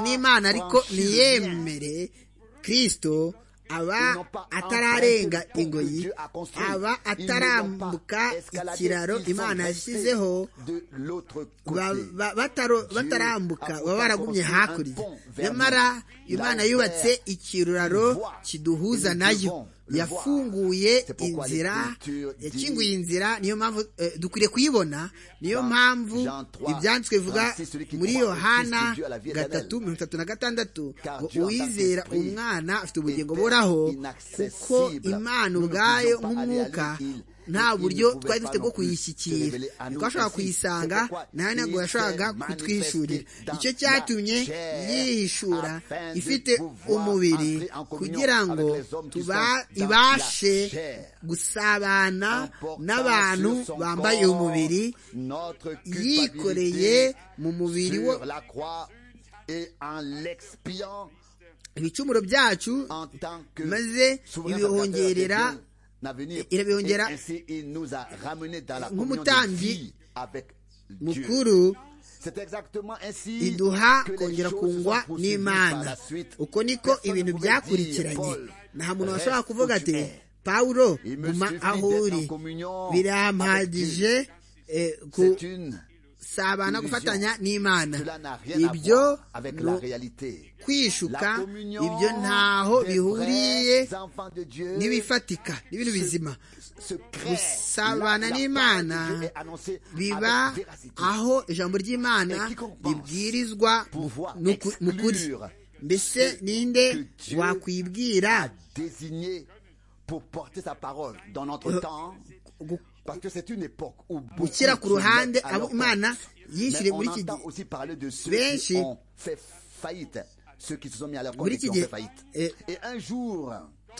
pas n'imana ariko franchi le ntiyemere kirisito aba Ils n'ont pas atararenga emprunté le pont que ingoyi Dieu a construit. aba Ils ne l'ont atarambuka pas escaladé. ikiraro Ils sont imana restés yashyizeho de l'autre ba- côté. ba- bataro- batarambuka baba baragumye hakurya nyamara imana yubatse ikiraro kiduhuza nayo yafunguye inzira yakinguye inzira niyo mpamvu eh, dukwiriye kuyibona niyo mpamvu ibyanditswe bivuga muri yohana gatatu mirongo itatu na gatandatu ngo uwizera umwana afite ubugingo buhoraho kuko imana ubwayo nk'umwuka nta buryo twari dufite bwo kuyishyikira twashobora kuyisanga nta ntabwo yashakaga kutwishurira icyo cyatumye yihishura ifite umubiri kugira ngo tuba ibashe gusabana n'abantu bambaye umubiri yikoreye mu mubiri we ibicumuro byacu maze ibihongerera irabihongera nk'umutambyi mukuru iduha kongera kungwa n'imana uko niko ibintu byakurikiranye nta muntu washobora kuvuga ati pawulo Il me guma suffit aho d'être uri en communion avec birampagije eh, ku- sabana gufatanya n'imana Cela n'a rien à ibyo voir avec ni la u- réalité. kwishuka La ibyo communion ntaho des bihuriye vrais enfants de Dieu n'ibifatika n'ibintu bizima se crée. gusabana La- la n'imana parole de Dieu est annoncée biba avec véracité. aho ijambo ry'imana Et quiconque pense ribwirizwa pouvoir mu ku- mu kuri exclure mbese ce ninde que Dieu wakwibwira désigné pour porter sa parole dans notre Euh, temps. gu- Parce que c'est une époque où beaucoup se gushyira ku ruhande mettent à abo leur imana compte. yishyiriye Mais on muri iki entend gihe aussi parler de ceux benshi qui ont fait faillite, ceux qui se sont mis à leur compte muri et iki qui ont gihe fait faillite. eh, Et un jour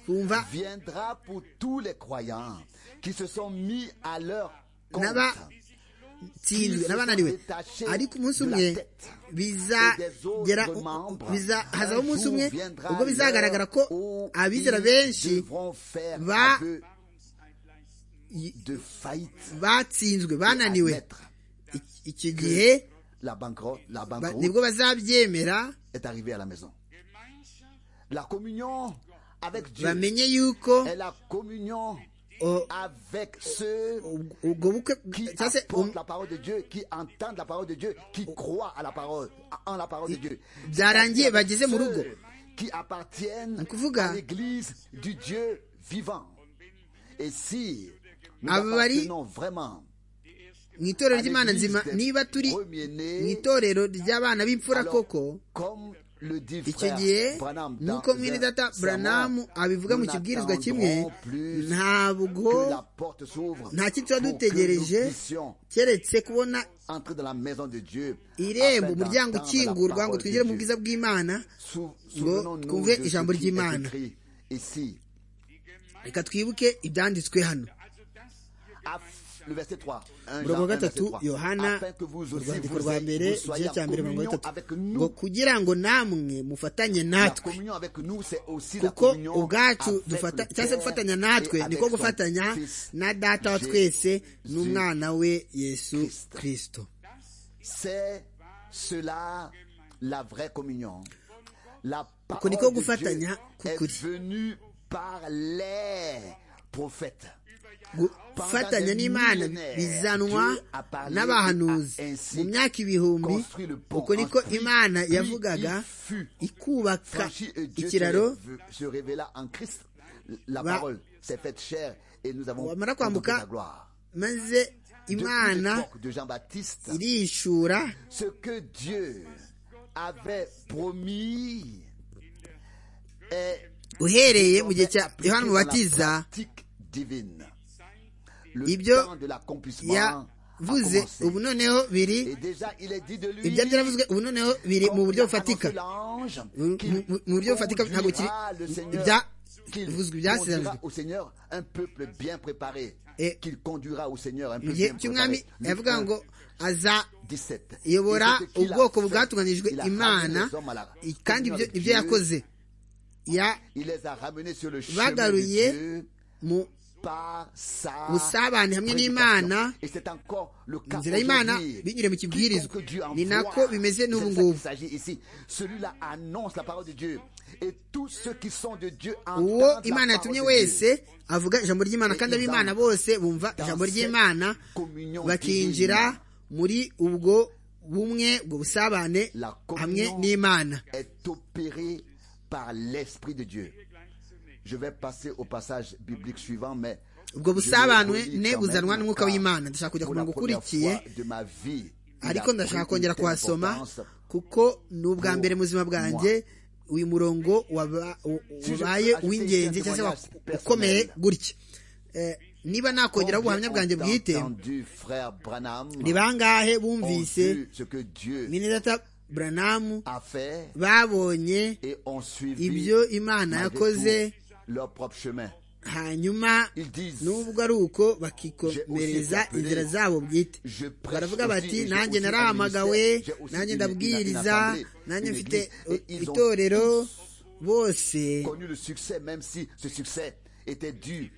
twumva viendra pour tous les croyants qui se sont mis à leur compte. N'aba- tsinzwe n'abananiwe ariko umunsi umwe bizagera biza hazaho umunsi umwe ubwo bizagaragara ko abizera benshi va- va i- de faillite batsinzwe bananiwe admettre I- icyo gihe la banqueroute, la ba- banqueroute nibwo bazabyemera est arrivée à la maison. La communion avec Dieu bamenye yuko est la communion o- avec ceux ubwo bukwe qui cyangwa se apportent um- la parole de Dieu, qui entendent la parole de Dieu, qui croient à la parole, en la parole de Dieu. byarangiye bageze mu rugo. Ceux qui appartiennent Ni ukuvuga- à l'église du Dieu vivant. Et si nous Aba bari- appartenons vraiment mu itorero à ry'imana l'église nzima des niba turi mu premiers-nés, itorero ry'abana b'imfura alors, koko comme le dit icyo frère gihe Branham dans nk'uko mwene un data sermon, buranamu abivuga mu nous kibwirizwa n'attendrons kimwe plus ntabwo que la porte s'ouvre nta kindi tuba pour que dutegereje nous puissions keretse kubona entrer dans la maison de Dieu irembo afin umuryango d'entendre la ukingurwa ngo parole de twinjire Dieu. mu bwiza bw'imana Sou- ngo souvenons-nous twumve de ce ijambo qui est ry'imana écrit ici reka twibuke ibyanditswe hano Af- le verset 3 1 Jean umurongo 1, wa verset gatatu 3. yohana Afin que vous mu aussi rwandiko vous rwa ayez- mbere vous soyez igice cya en mbere mirongo communion avec gatatu ngo nous kugira ngo namwe mufatanye La natwe communion avec nous, c'est aussi la kuko communion ubwacu avec dufata le cyangwa se Père gufatanya et natwe avec niko son gufatanya Fils. na data wa Jésus twese n'umwana we yesu Christ. kirisito C'est cela la vraie communion. La Uku parole niko de Dieu gufatanya est k'ukuri. venue par les prophètes. gufatanya n'imana bizanwa n'abahanuzi mu myaka ibihumbi uko niko imana yavugaga ikubaka Franchi et Dieu se ikiraro réve- se révéla en Christ. La Ba- parole s'est faite chair et nous avons Wamara contemplé kwambuka, sa gloire. maze Depuis imana l'époque de Jean-Baptiste, irishura ce que Dieu avait promis est uhereye mu gihe cya appliqué yohana dans la umubatiza pratique divine. Le Ibyo temps de l'accomplissement a yavuze commencé. ubu noneho biri Et déjà, il est dit de lui, ibyo byaravuzwe ubu noneho biri mu comme buryo l'a bufatika annoncé l'ange, Mu- qu'il mu- mu- mu buryo bufatika ntabwo kiri conduira le Seigneur, qu'il ibyavuzwe conduira byasezeranyijwe au Seigneur un peuple bien préparé, Et- qu'il conduira au Seigneur un mu peuple gihe bien cy'umwami préparé. Luc yavuga 1, ngo aza 17. yobora Et ce qu'il a ubwoko fait, bwatunganijwe il a imana ramené les hommes à la i- kandi communion ibyo- avec ibyo Dieu. yakoze ya Il les a ramenés sur le chemin de bagaruye Dieu mu par sa busabane hamwe n'imana prédication. Et c'est encore le cas inzira y'imana aujourd'hui. binyuriye mu kibwirizwa Quiconque Dieu ni nako envoie, bimeze c'est de n'ubu ça ngubu qu'il s'agit ici. Celui-là annonce la parole de Dieu. Et tous ceux qui sont de Dieu uwo entendent imana la yatumye parole de wese Dieu. avuga ijambo ry'imana kandi ab'imana bose bumva ijambo ry'imana bakinjira muri ubwo bumwe ubwo busabane hamwe n'imana Est opéré par l'Esprit de Dieu. Je vais passer au passage biblique suivant, mais. ubwo je busabane le relis ne quand même, buzanwa n'umwuka car w'imana ndashaka kujya ku pour la murongo première ukurikiye fois de ma vie, il ariko a ndashaka pris une kongera telle kuhasoma importance. kuko ni ubwa mbere mu buzima bwanjye uyu murongo waba- u- Si je ubaye peux ajouter uw'ingenzi un cyangwa se wa- témoignage ukomeye personnel. gutya Eh, niba nakongeraho ubuhamya bwanjye Combien bwite ont entendu, frère Branham, ni bangahe ont bumvise vu ce que Dieu minedata buranamu a fait babonye et ont suivi ibyo imana malgré yakoze tout, leur propre chemin. hanyuma Ils disent, nubwo ari uko bakikomereza inzira zabo bwite Je prêche baravuga aussi bati et j'ai nanjye aussi un narahamagawe ministère, j'ai aussi nanjye une- une- une ndabwiriza assemblée, nanjye une mfite église. Et ils ont itorero tous bose connu le succès, même si ce succès était dû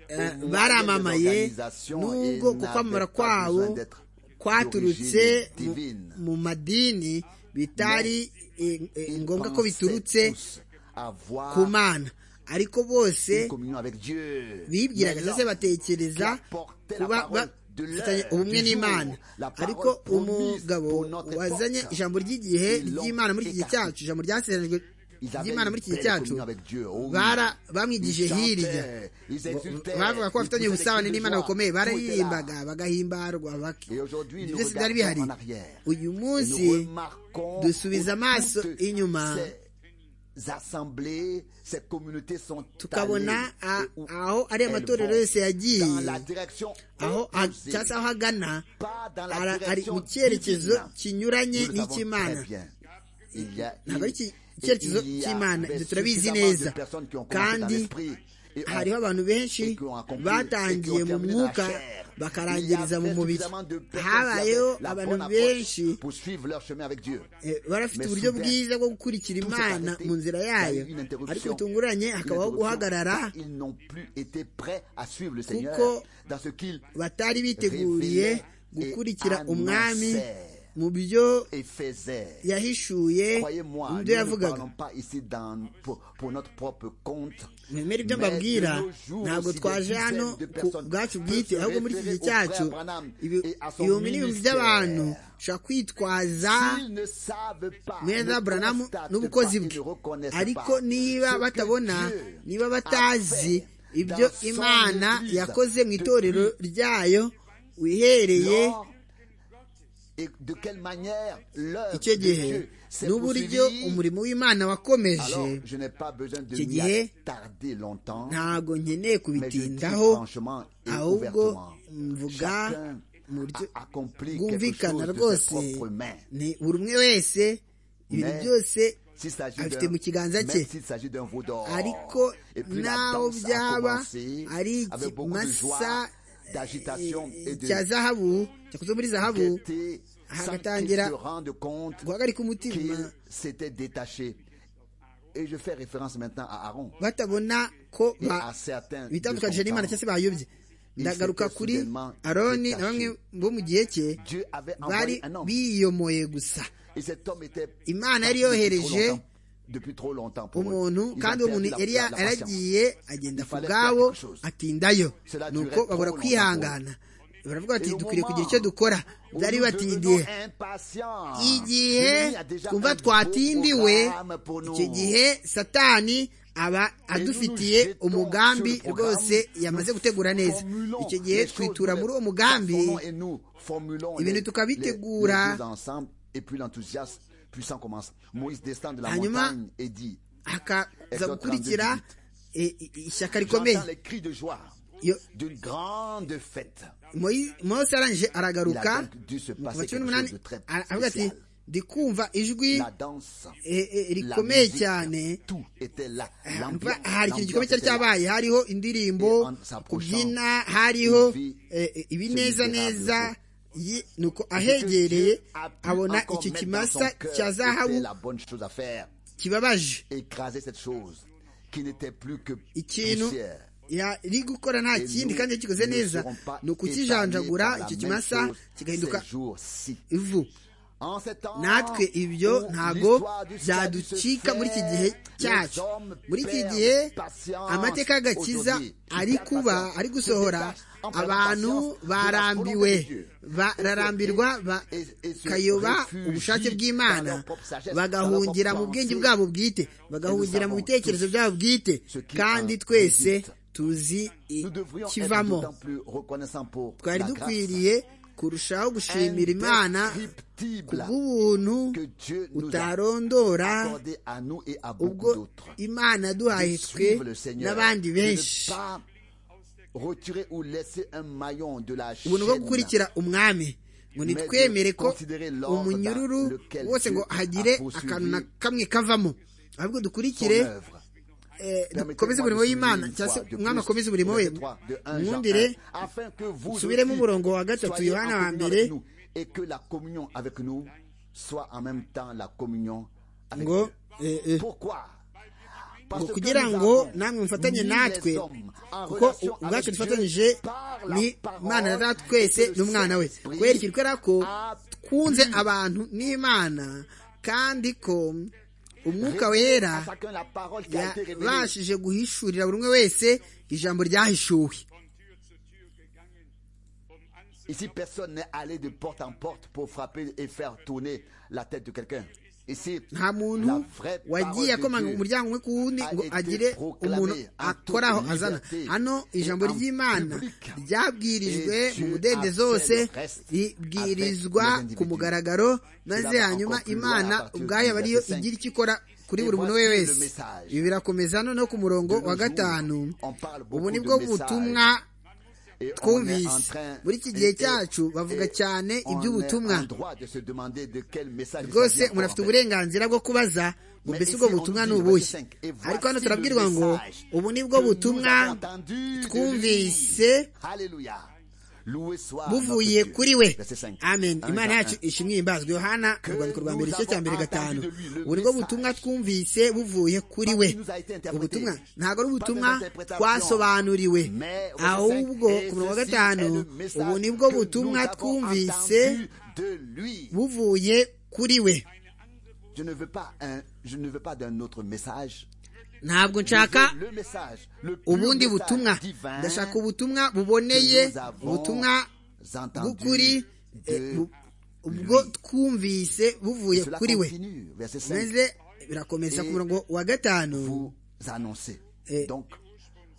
aux eh, moyens des baramamaye organisations et nubwo ku kwamamara n'avaient pas besoin kwabo d'être kwaturutse d'origine mu- divine. mu madini bitari eh, eh, Ils ngombwa ko pensaient biturutse tous avoir ku mana ariko bose une communion avec Dieu. bibwiraga Mais ndetse l'homme qui batekereza apportait la kuba parole ba- dufitanye ubumwe n'imana ariko umugabo wazanye ijambo ry'igihe ry'imana muri iki gihe cyacu ijambo ryasezeranijwe ry'imana muri iki gihe cyacu bara bamwigije hirya bavuga ko bafitanye ubusabane n'imana bukomeye bararirimbaga bagahimbarwa byose byari bihari uyu munsi dusubiza amaso inyuma assemblées, ces communautés sont tukabona aho ariya matorero yose yagiye aho cyangwa se aho agana ari mu cyerekezo kinyuranye n'icy'imana ntabwo ari icyerekezo cy'imana ibyo turabizi neza kandi hariho abantu benshi batangiye mu mwuka bakarangiriza mu mubiri habayeho abantu benshi barafite uburyo bwiza bwo gukurikira imana mu nzira yayo ariko bitunguranye hakabaho guhagarara kuko batari biteguriye gukurikira umwami mu byo yahishuye mu byo yavugaga mwemere ibyo mbabwira ntabwo twaje hano ku bwacu bwite ahubwo muri iki gihe cyacu ibihumbi n'ibihumbi by'abantu ushobora kwitwaza mweza buranamu n'ubukozi bwe ariko niba batabona niba batazi ibyo imana yakoze mu itorero ryayo wihereye icyo gihe n'uburyo umurimo w'imana wakomeje icyo gihe ntabwo nkeneye kubitindaho ahubwo mvuga mu buryo bwumvikana rwose ni buri umwe wese ibintu byose afite mu kiganza cye ariko naho byaba ari ikimasa cya zahabu cyakoze muri zahabu hagatangira guhagarika umutima batabona ko bitandukanije n'imana cyangwa se bayobye ndagaruka kuri aroni na bamwe bo mu gihe cye bari biyomoye gusa imana yari yohereje umuntu kandi uwo muntu yari yaragiye agenda ku bwabo atindayo ni uko babura kwihangana baravuga bati dukwiriye kugira icyo dukora byari bibatindiye igihe twumva twatindiwe icyo gihe satani aba adufitiye umugambi rwose yamaze gutegura neza icyo gihe twitura muri uwo mugambi ibintu tukabitegura hanyuma hakaza gukurikira ishyaka rikomeye mose arangije aragaruka mu cumi n'umunani aravuga ati ndi kumva ijwi rikomeye cyane hari ikintu gikomeye cyari cyabaye hariho indirimbo kubyina hariho ibineza neza nuko ahegereye abona icyo kimasa cya zahabu kibabaje ikintu yari gukora nta kindi kandi yakikoze neza ni ukukijanjagura icyo kimasa kigahinduka ivu natwe ibyo ntago byaducika muri iki gihe cyacu muri iki gihe amateka y'agakiza ari kuba ari gusohora abantu barambiwe bararambirwa bakayoba ubushake bw'imana bagahungira mu bwenge bwabo bwite bagahungira mu bitekerezo byabo bwite kandi twese tuzi ikivamo twari dukwiriye kurushaho gushimira imana kubw'ubuntu utarondora ubwo imana yaduhaye twe n'abandi benshi retirer ou laisser un maillon de la ubuntu bwo gukurikira umwami ngo nitwemere ko umunyururu wose ngo hagire akantu na kamwe kavamo ahubwo dukurikire dukomeze umurimo w'imana cyangwa se umwami akomeze umurimo we mwumvire usubiremo umurongo wa gatatu yohana wa mbere ngo ngo kugira ngo namwe mufatanye natwe kuko ubwacu dufatanyije ni imana na twese n'umwana we kwerekera ko twunze abantu n'imana kandi ko umwuka wera yabashije guhishurira buri umwe wese ijambo ryahishuwe Ici, personne n'est allé de porte en porte pour frapper et faire tourner la tête de quelqu'un. Ici, nta muntu la vraie wagiye parole akomanga de Dieu umuryango umwe ku wundi ngo agire umuntu akoraho azana hano ijambo ry'imana ryabwirijwe mu mudendezo wose ribwirizwa ku mugaragaro maze hanyuma imana ubwayo aba ariyo igira icyo ikora kuri buri muntu we wese ibi birakomeza noneho ku murongo wa gatanu ubu ni bwo butumwa Et on est en twumvise train- muri iki gihe cyacu bavuga et cyane on iby'ubutumwa est en droit de se demander de quel message il rwose s'agit encore, murafite en fait. uburenganzira bwo kubaza ngo Mais mbese ici, ubwo on nous butumwa dit ni le ubuhe verset 5, et ariko voici hano le turabwirwa ngo message ubu ni bwo que nous butumwa avons entendu de lui. twumvise Alléluia. Loué soit notre buvuye Dieu. kuri we Verset 5. amen Un imana Jean yacu 1. ishimwe ihimbazwe yohana mu rwandiko rwa mbere igice cya mbere gatanu ubu nibwo butumwa twumvise buvuye kuri we ubutumwa ntabwo ari ubutumwa twasobanuriwe ahubwo ku murongo wa gatanu ubu nibwo butumwa twumvise de lui. buvuye kuri we Je ne veux pas un, je ne veux pas d'un autre message. ntabwo nshaka Je veux le message, le pur ubundi message butumwa divin ndashaka ubutumwa que buboneye nous avons ubutumwa entendu bw'ukuri de eh, bu- ubwo twumvise buvuye Cela kuri we continue, verset 5, maze birakomeza ku murongo wa gatanu vous annoncer. Et- Donc,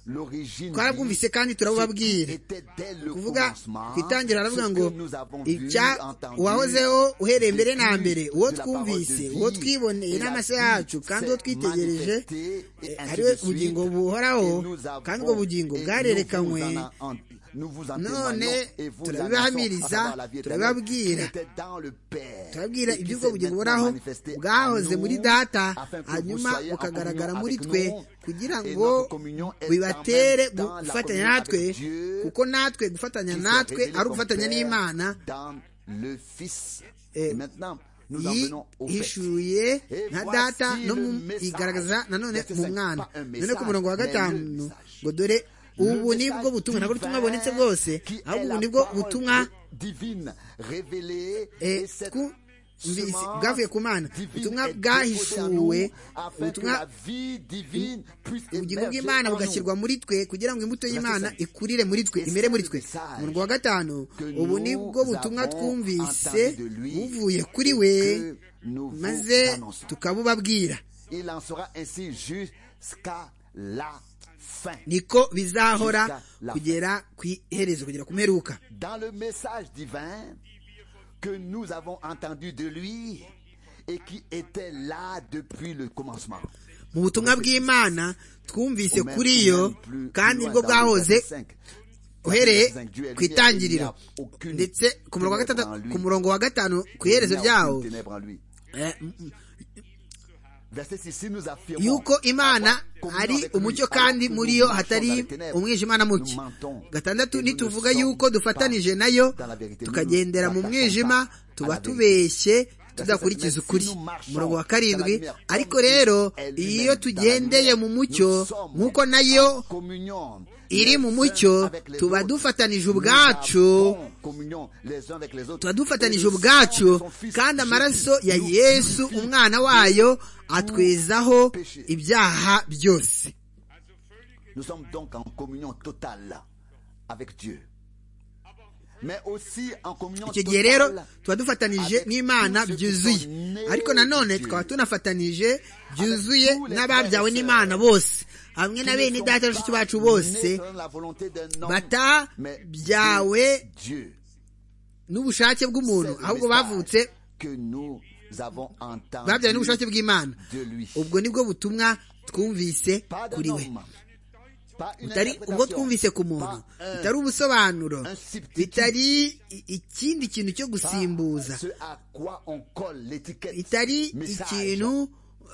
l'origine twarabwumvise dit, kandi turabubabwira était dès le kuvuga commencement, ku itangira aravuga ce ngo que nous avons vu, icya entendu, uwahozeho uhereye mbere na vécu mbere de uwo la parole twumvise de uwo vie, twiboneye et la n'amaso vie yacu kandi uwo s'est twitegereje manifestée, et eh, ainsi ari we de suite. bugingo buhoraho Et nous avons- kandi ubwo bugingo et bwarerekanwe nous vous en a- en- nous vous en none témoignons et vous turabibahamiriza, l'annonçons, à savoir la vie éternelle turababwira. qui était dans le Père turabwira et qui iby'ubwo s'est bugingo maintenant buhoraho manifesté à bwahoze nous, muri data afin que vous hanyuma soyez en bukagaragara communion muri avec twe nous, kugira et ngo notre communion est en bibatere même temps la gufatanya communion natwe avec Dieu, kuko natwe gufatanya qui s'est natwe révélé ari comme ugufatanya Père n'imana dans le Fils. Eh, Maintenant, nous en venons au fait. yihishuye Et nka voici data no le mu message. igaragaza nanone Verset mu cinq, mwana pas un none ku murongo wa message, mais le gatanu message. ngo dore ubu ni bwo butumwa ntabwo ubutumwa bubonetse bwose ahubwo ubu ni bwo butumwa eh, twumvise bwavuye ku mana ubutumwa bwahishuwe ubutumwa ubugingo bw'imana bugashyirwa muri twe kugira ngo imbuto y'imana Verset cinq. ikurire muri twe Et imere c'est muri le twe message umurongo wa gatanu que ubu nous ni bwo butumwa avons twumvise entendu de lui buvuye kuri et we que nous vous maze annonçons. tukabubabwira il en sera ainsi jusqu'à la fin niko bizahora Jusqu'à la kugera ku iherezo kugera ku mperuka dans le message divin que nous avons entendu de lui et qui était là depuis le commencement mu butumwa bw'imana twumvise Ou même- kuri ou iyo même plus- kandi plus loin nibwo dans le bwahoze verset cinq. uhereye Verset cinq, Dieu est ku lumière, itangiriro il n'y a aucune ndetse ku murongo wa ténèbre gatatu- en lui. ku murongo wa gatanu ku Il n'y a iherezo aucune ryawo ténèbre en lui. eh, m- m- Verset six, si nous affirmons yuko imana avoir communion ari avec lui, umucyo alors kandi que nous muri yo marchons dans les hatari ténèbres, umwijima na muke nous mentons. gatandatu Et nous ne nituvuga sommes yuko pas dufatanije nayo dans la vérité. Nous tukagendera ne mu nous mwijima attachons pas tuba à la tubeshye tudakurikiza si ukuri nous marchons umurongo dans wa la karindwi lumière, ariko comme rero Christ est lui-même iyo dans la tugendeye lumière, mu nous mucyo sommes nk'uko nayo communion iri les mu uns mucyo avec les tuba autres. dufatanije Nous ubwacu avons communion les uns avec les autres. tuba Et dufatanije le sang de ubwacu son fils, kandi amaraso ya Jésus, yesu nous purifie umwana wayo atwezaho péché. ibyaha byose Nous sommes donc en communion totale avec Dieu. Mais aussi en communion icyo gihe rero totale tuba dufatanije n'imana byuzuye ariko nanone tukaba tunafatanije byuzuye n'ababyawe n'imana bose hamwe na bene data na bashiki bacu bose batabyawe n'ubushake bw'umuntu ahubwo bavutse babyawe babyawe n'ubushake bw'imana ubwo nibwo butumwa twumvise kuri we bitari ubwo twumvise ku muntu bitari ubusobanuro bitari i- ikindi kintu cyo gusimbuza bitari ikintu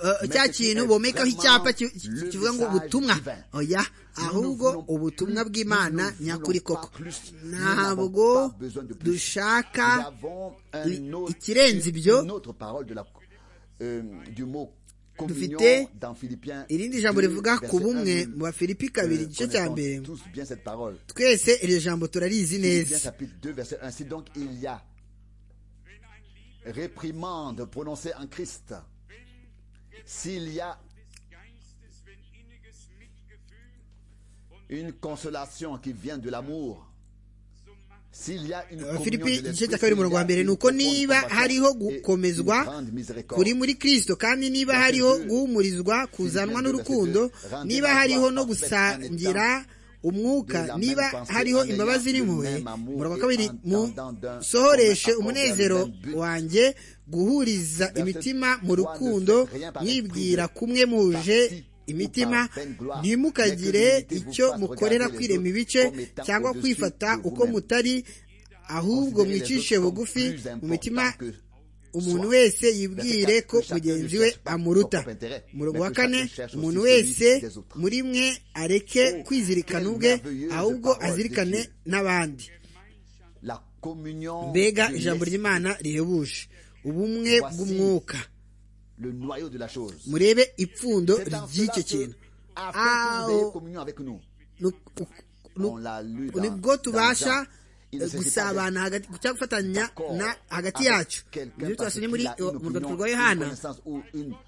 eh, cya kintu bomekaho icyapa ki- ki- kivuga ngo ubutumwa oya ahubwo ubutumwa bw'imana nyakuri koko ntabwo dushaka i- ikirenze ibyo dufite irindi jambo rivuga ku bumwe mu bafilipi babiri kabiri igice cya mbere mbere twese iryo jambo turarizi Philippiens neza chapitre 2, verset 1. Si donc il y a réprimande prononcée en Christ, s'il y a une consolation qui vient de l'amour, filipi igice cya kabiri umurongo wa mbere ni uko niba hariho gukomezwa kuri muri kirisito kandi niba hariho guhumurizwa kuzanwa n'urukundo niba hariho no gusangira umwuka niba hariho imbabazi n'impuhwe umurongo wa kabiri musohoreshe umunezero wanjye guhuriza imitima mu rukundo mwibwira kumwe muje imitima ntimukagire icyo mukorera kwirema ibice cyangwa kwifata uko mutari ahubwo mwicishe bugufi mu mitima umuntu wese yibwire ko mugenzi we amuruta umurongo wa kane umuntu wese muri mwe areke kwizirikana ubwe ahubwo azirikane n'abandi mbega ijambo ry'imana rihebuje ubumwe bw'umwuka murebe ipfundo ry'icyo kintu nibwo tubasha gusabana hagati cyangwa gufatanya na hagati yacu ibyo twasomye muri urwandiko rwa yohana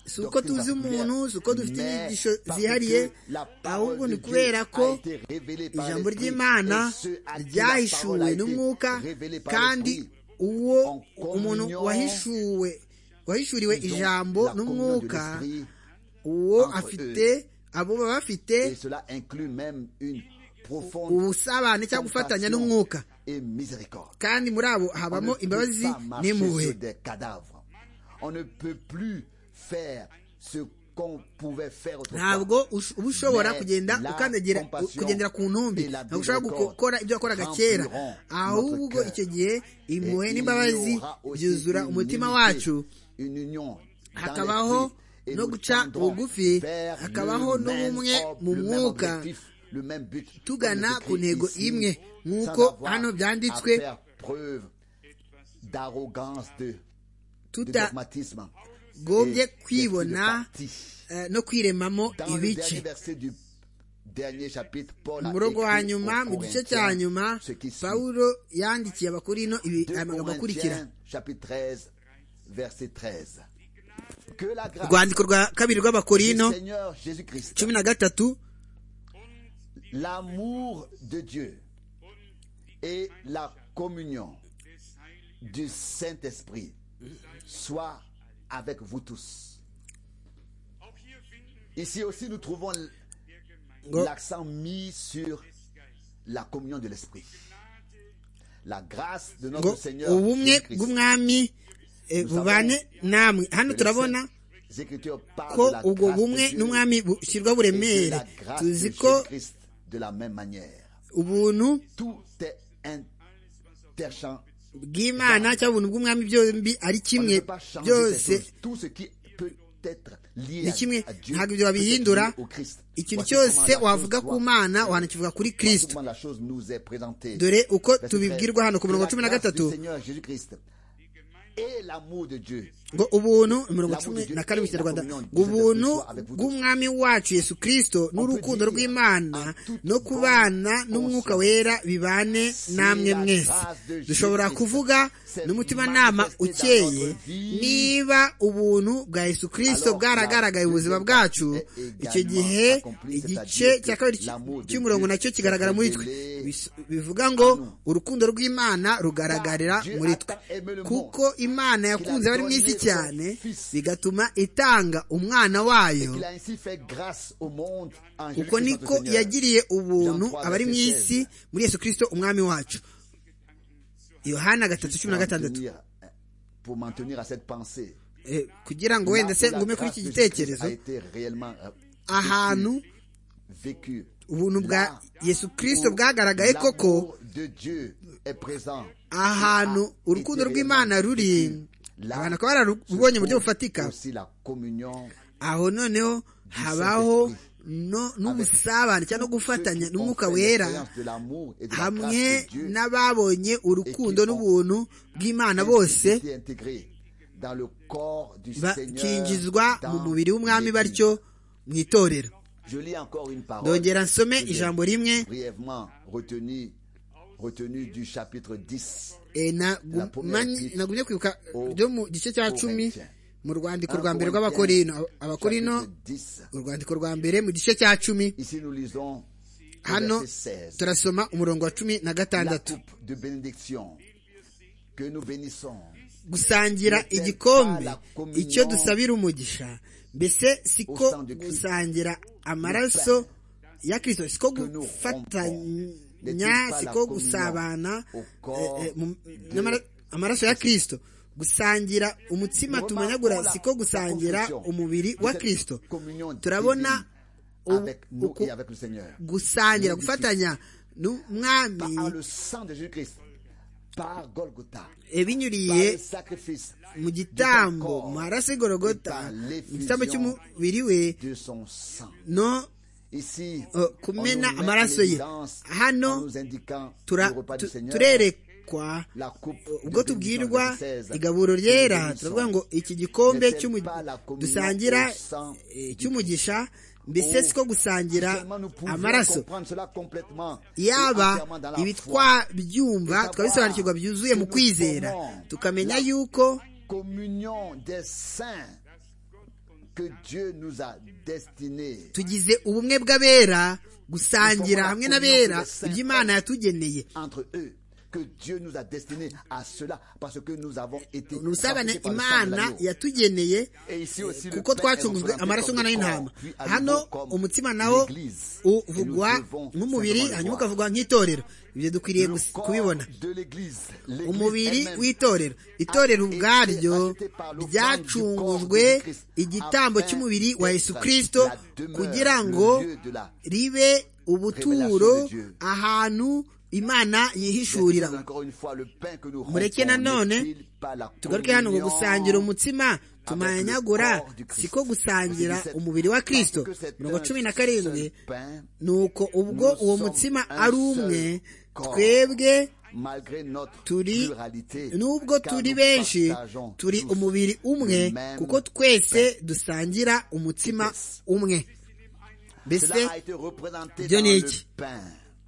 si uko tuzi umuntu si uko dufite inyigisho zihariye ahubwo ni kubera ko ijambo ry'imana ryahishuwe n'umwuka kandi uwo umuntu wahishuwe wahishuriwe ijambo n'umwuka uwo afite abo baba bafite ubusabane cyangwa gufatanya n'umwuka kandi muri abo habamo imbabazi n'impuhwe ntabwo uba ushobora kugenda ukandagira kugendera ku ntumbi ntabwo ushobora gukora ibyo wakoraga kera ahubwo icyo gihe impuhwe n'imbabazi byuzura umutima wacu hakabaho no guca bugufi hakabaho n'ubumwe mu mwuka tugana ku ntego imwe nk'uko hano byanditswe tutagombye kwibona no kwiremamo ibice mu rugo wa nyuma mu gice cya nyuma pawulo yandikiye abakuru ino amagambo akurikira urwandiko rwa kabiri rw'abakorino cumi na gatatu l'amour de Dieu et la communion du Saint-Esprit soient avec vous tous. Ici aussi, nous trouvons l'accent mis sur la communion de l'Esprit. La grâce de notre Seigneur. Christ. ko ubwo bumwe n'umwami bushyirwa buremere tuzi ko ubuntu bw'imana cyangwa ubuntu bw'umwami byombi ari kimwe byose ni kimwe ntabwo ibyo babihindura ikintu cyose wavuga ku mana wanakivuga kuri kirisito dore uko tubibwirwa hano ku mirongo cumi na gatatu ngo ubuntu mirongo cumi na kane mu kinyarwanda ngo ubuntu bw'umwami wacu yesu kirisito n'urukundo rw'imana no kubana n'umwuka wera bibane namwe mwese dushobora kuvuga n'umutimanama ukeye niba ubuntu bwa yesu kirisito bwaragaragaye ubuzima bwacu icyo gihe igice cya kabiri cy'umurongo nacyo kigaragara muri twe bivuga ngo urukundo rw'imana rugaragarira muri twe kuko imana yakunze abari mu isi cyane bigatuma itanga umwana wayo uko niko yagiriye ubuntu abari mu isi muri yesu kirisito umwami wacu yohana gatatu cumi na gatandatu kugira ngo wenda se ngume kuri iki gitekerezo ahantu ubuntu bwa yesu kirisito bwagaragaye koko ahantu urukundo rw'imana ruri abantu bakaba bararubonye mu buryo bufatika aho noneho habaho n'ubusabane cyangwa no gufatanya n'umwuka wera hamwe n'ababonye urukundo n'ubuntu bw'imana bose bakinjizwa mu mubiri w'umwami batyo mu itorero dongera nsome ijambo rimwe nagumye kwibuka ryo mu gice cya cumi mu rwandiko rwa mbere rw'abakorino abakorino urwandiko rwa mbere mu gice cya cumi hano verset 16. turasoma umurongo wa cumi na La gatandatu coupe de bénédiction que nous bénissons gusangira igikombe icyo dusabira umugisha mbese siko gusangira amaraso ya kirisito siko gufatanya siko gusabana eh, eh, mu- n'amara- amaraso ya kirisito gusangira umutsima tumanyagura siko gusangira umubiri wa kirisito turabona u- avec nous uku- et avec le Seigneur. gusangira gufatanya Par n'umwami le sang de Jésus-Christ, par Golgotha, par ibinyuriye le sacrifice mu gitambo maraso igorogota mu gitambo cy'umubiri we de son sang. no Ici, on Euh, nous kumena met amaraso en ye. évidence Hano, en nous indiquant tura- le repas du tu- Seigneur, turerekwa la coupe de bénédiction, ubwo tubwirwa verset 16, que igaburo nous ryera bénissons. turavuga ngo iki gikombe N'est-elle cy'umu- pas la communion dusangira au sang eh, cy'umugisha mbese Oh, siko gusangira Seulement nous pouvons amaraso comprendre cela complètement et yaba entièrement dans la ibi foi. twabyumva twabisobanukirwa byuzuye mu kwizera tukamenya yuko communion des saints que Dieu nous a destinés. tugize ubumwe bw'abera gusangira hamwe n'abera iby'imana yatugeneye entre eux que Dieu nous a destinés à cela parce que nous avons été ni usabane rachetés par le sang de imana l'agneau. yatugeneye Et ici aussi, eh, le pain kuko est twacungujwe représenté amaraso comme y'umwana le w'intama corps, puis à hano nouveau comme umutima nawo l'Église. uvugwa Et nous devons nk'umubiri simplement le voir. hanyuma ukavuga nk'itorero ibyo dukwiriye Le gus- corps kubibona de l'Église, l'Église umubiri elle-même, w'itorero itorero a été ubwaryo racheté par le ryacungujwe corps de Christ igitambo afin cy'umubiri wa d'être yesu kirisito la demeure, kugira le ngo lieu de la ribe ubuturo révélation de Dieu. ahantu imana yihishurira Verset encore une fois, le pain que nous mureke rencontrons nanone n'est-il pas la tugaruke hano ngo communion gusangira umutsima le tumanyagura corps du Christ. siko gusangira Verset 17. umubiri wa kirisito Parce que c'est mirongo un cumi na karindwi seul pain, nuko ubwo nous uwo sommes mutsima un ari seul umwe corps. twebwe malgré notre turi pluralité, nubwo car turi nous benshi partageons turi tous umubiri umwe le même kuko twese dusangira umutsima umwe mbese Cela a été représenté Dieu dans n'est le dit. pain.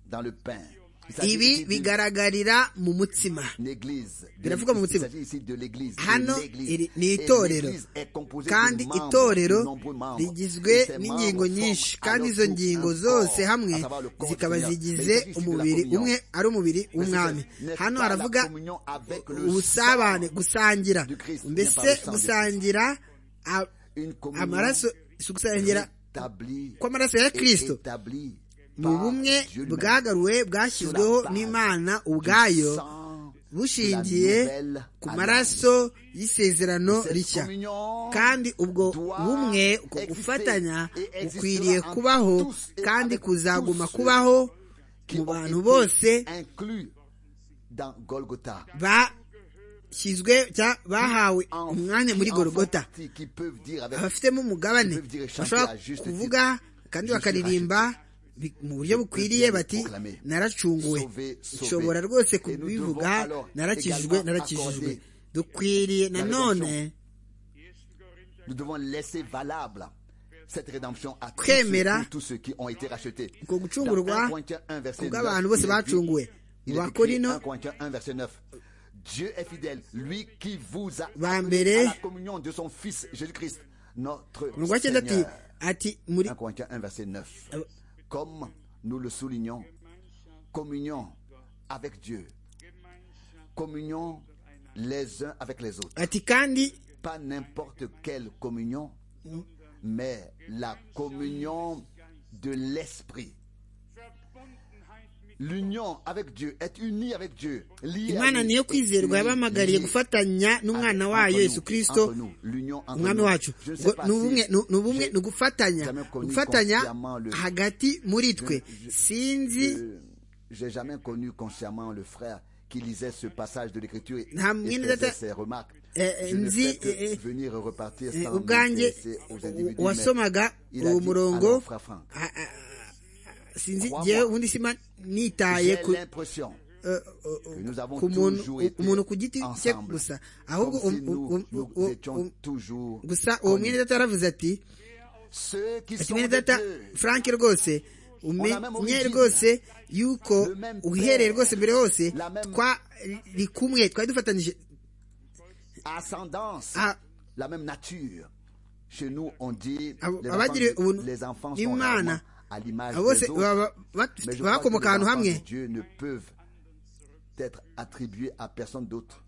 Dans le pain. Il s'agit ibi ici d'une bigaragarira mu mutsima église. De- Biravuga mu Il mutima. s'agit ici de l'église. de hano l'église. iri- ni Et itorero l'église est composée de kandi membres, de itorero nombreux membres. Et rigizwe ces membres n'ingingo forment nyinshi alors kandi izo tout un ngingo corps, zose à hamwe savoir le corps du zikaba Seigneur. Mais il zigize s'agit ici de la umubiri communion. umwe ari umubiri Mais w'umwami ce n'est hano pas la haravuga communion avec le ubusabane sang gusangira du Christ, n'est mbese pas le sang du gusangira a- Une communion amaraso si ugusangira établie kw'amaraso ya et kristo établie mu par bumwe Dieu lui-même. bwagaruwe bwashyizweho Sur la base n'imana Du ubwayo sang bushingiye de la nouvelle ku alliance. maraso y'isezerano Cette rishya communion kandi ubwo doit bumwe uko exister gufatanya et existera ukwiriye en kubaho tous et kandi avec kuzaguma tous kubaho qui mu ont bantu été bose inclus dans Golgotha. bashyizwe cya- bahawe Enfants- umwanya muri enfants gorogota qui- qui peuvent dire avec abafitemo umugabane Je veux dire, chanter bashobora à juste kuvuga kandi bakaririmba bi- mu buryo bukwiriye bati proclamer. naracunguwe Sauvé, sauvé. nshobora rwose Et nous devons kubivuga alors narakijijwe également narakijijwe accorder dukwiriye la nanone rédemption. nous devons laisser valable cette rédemption à tous Kwemera ceux, tous ceux qui ont été rachetés. uko gucungurwa Dans 1 Corinthiens 1, verset 9, kubw'abantu il bose est écrit- bacunguwe mu il est écrit, bakorino 1 Corinthiens 1, verset 9. Dieu est fidèle, lui qui vous a Ba appelés mbere. à la communion de son Fils Jésus-Christ, notre mu rwa cyenda ati Seigneur. ati muri 1 Corinthiens 1, verset 9. Euh. Comme nous le soulignons, communion avec Dieu, communion les uns avec les autres. ati kandi Pas n'importe quelle communion, mais la communion de l'esprit. L'union avec Dieu, être uni avec Dieu. lié à imana lui, niyo est kwizerwa uni, yabahamagariye lié gufatanya n'umwana entre wayo nous, yesu kirisito entre nous, l'union entre umwami nous. wacu Je ne sais ngo pas ni si ubumwe ni- ni ubumwe j'ai- ni ugufatanya jamais connu gufatanya consciemment le- hagati muri twe je- sinzi Euh, J'ai jamais connu consciemment le frère qui lisait ce passage de l'écriture et, Nta mwene et data- faisait ses remarques. Eh, eh, Je ne nzi, fais que eh, eh, venir et repartir eh, sans ubwanjye m'intéresser aux u- individus, mais wasomaga il a uwo dit, murongo alors, frère Franck, a- a- a- sinzi Crois-moi. ngewe ubundi sima nitaye j'ai ku l'impression eh, eh, eh, nous avons ku muntu toujours u- été umuntu ku giti cye ensemble. gusa ahubwo comme si um- um- nous, um- nous um- étions um- toujours gusa uwo mwene connus. data yaravuze ati Ceux qui ati sont mwene de data Dieu, frank rwose umenye rwose yuko uhereye rwose mbere hose twari kumwe twari dufatanyije ascendance, Ah. la même nature. Chez nous, on dit Abo- les abagiriwe enfants, ubuntu les enfants sont n'imana rarement à l'image abo bose des autres. baba- ba- Mais je crois que bakomoka les ahantu enfants hamwe de Dieu ne peuvent être attribués à personne d'autre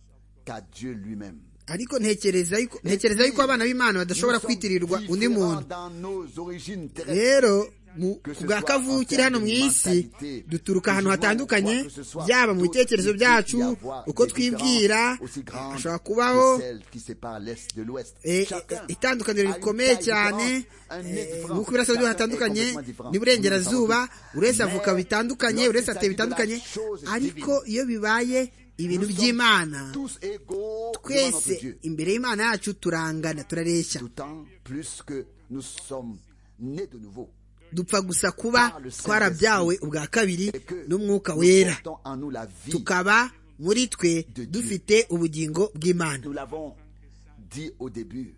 qu'à Dieu lui-même. ariko ntekereza yuko ntekereza yuko abana b'imana badashobora Nous sommes kwitirirwa undi différents muntu dans nos origines terrestres. rero mu Que ce bwa soit kavukire en hano mu termes de isi mentalité, duturuka ahantu que je hatandukanye vois que ce soit byaba mu d'autres bitekerezo qui byacu peuvent y avoir uko des twibwira différences aussi grandes hashobora que kubaho celles qui séparent l'Est de l'Ouest. eh, Chacun eh, itandukaniro a une rikomeye taille cyane différente, un nez eh, différent. nk'uko ibirasabyo Chacun est hatandukanye complètement différent. n'iburengerazuba Nous sommes tous buri wese mais avuga bitandukanye buri wese ateye lorsqu'il s'agit de la bitandukanye chose ariko divine, iyo bibaye ibintu nous sommes by'imana tous égaux devant notre twese Dieu. imbere y'imana yacu turangana turareshya D'autant plus que nous sommes nés de nouveau. dupfa gusa kuba twarabyawe ubwa kabiri Et que n'umwuka nous wera portons en nous la vie. tukaba muri twe Dieu. dufite ubugingo bw'imana Nous l'avons dit au début.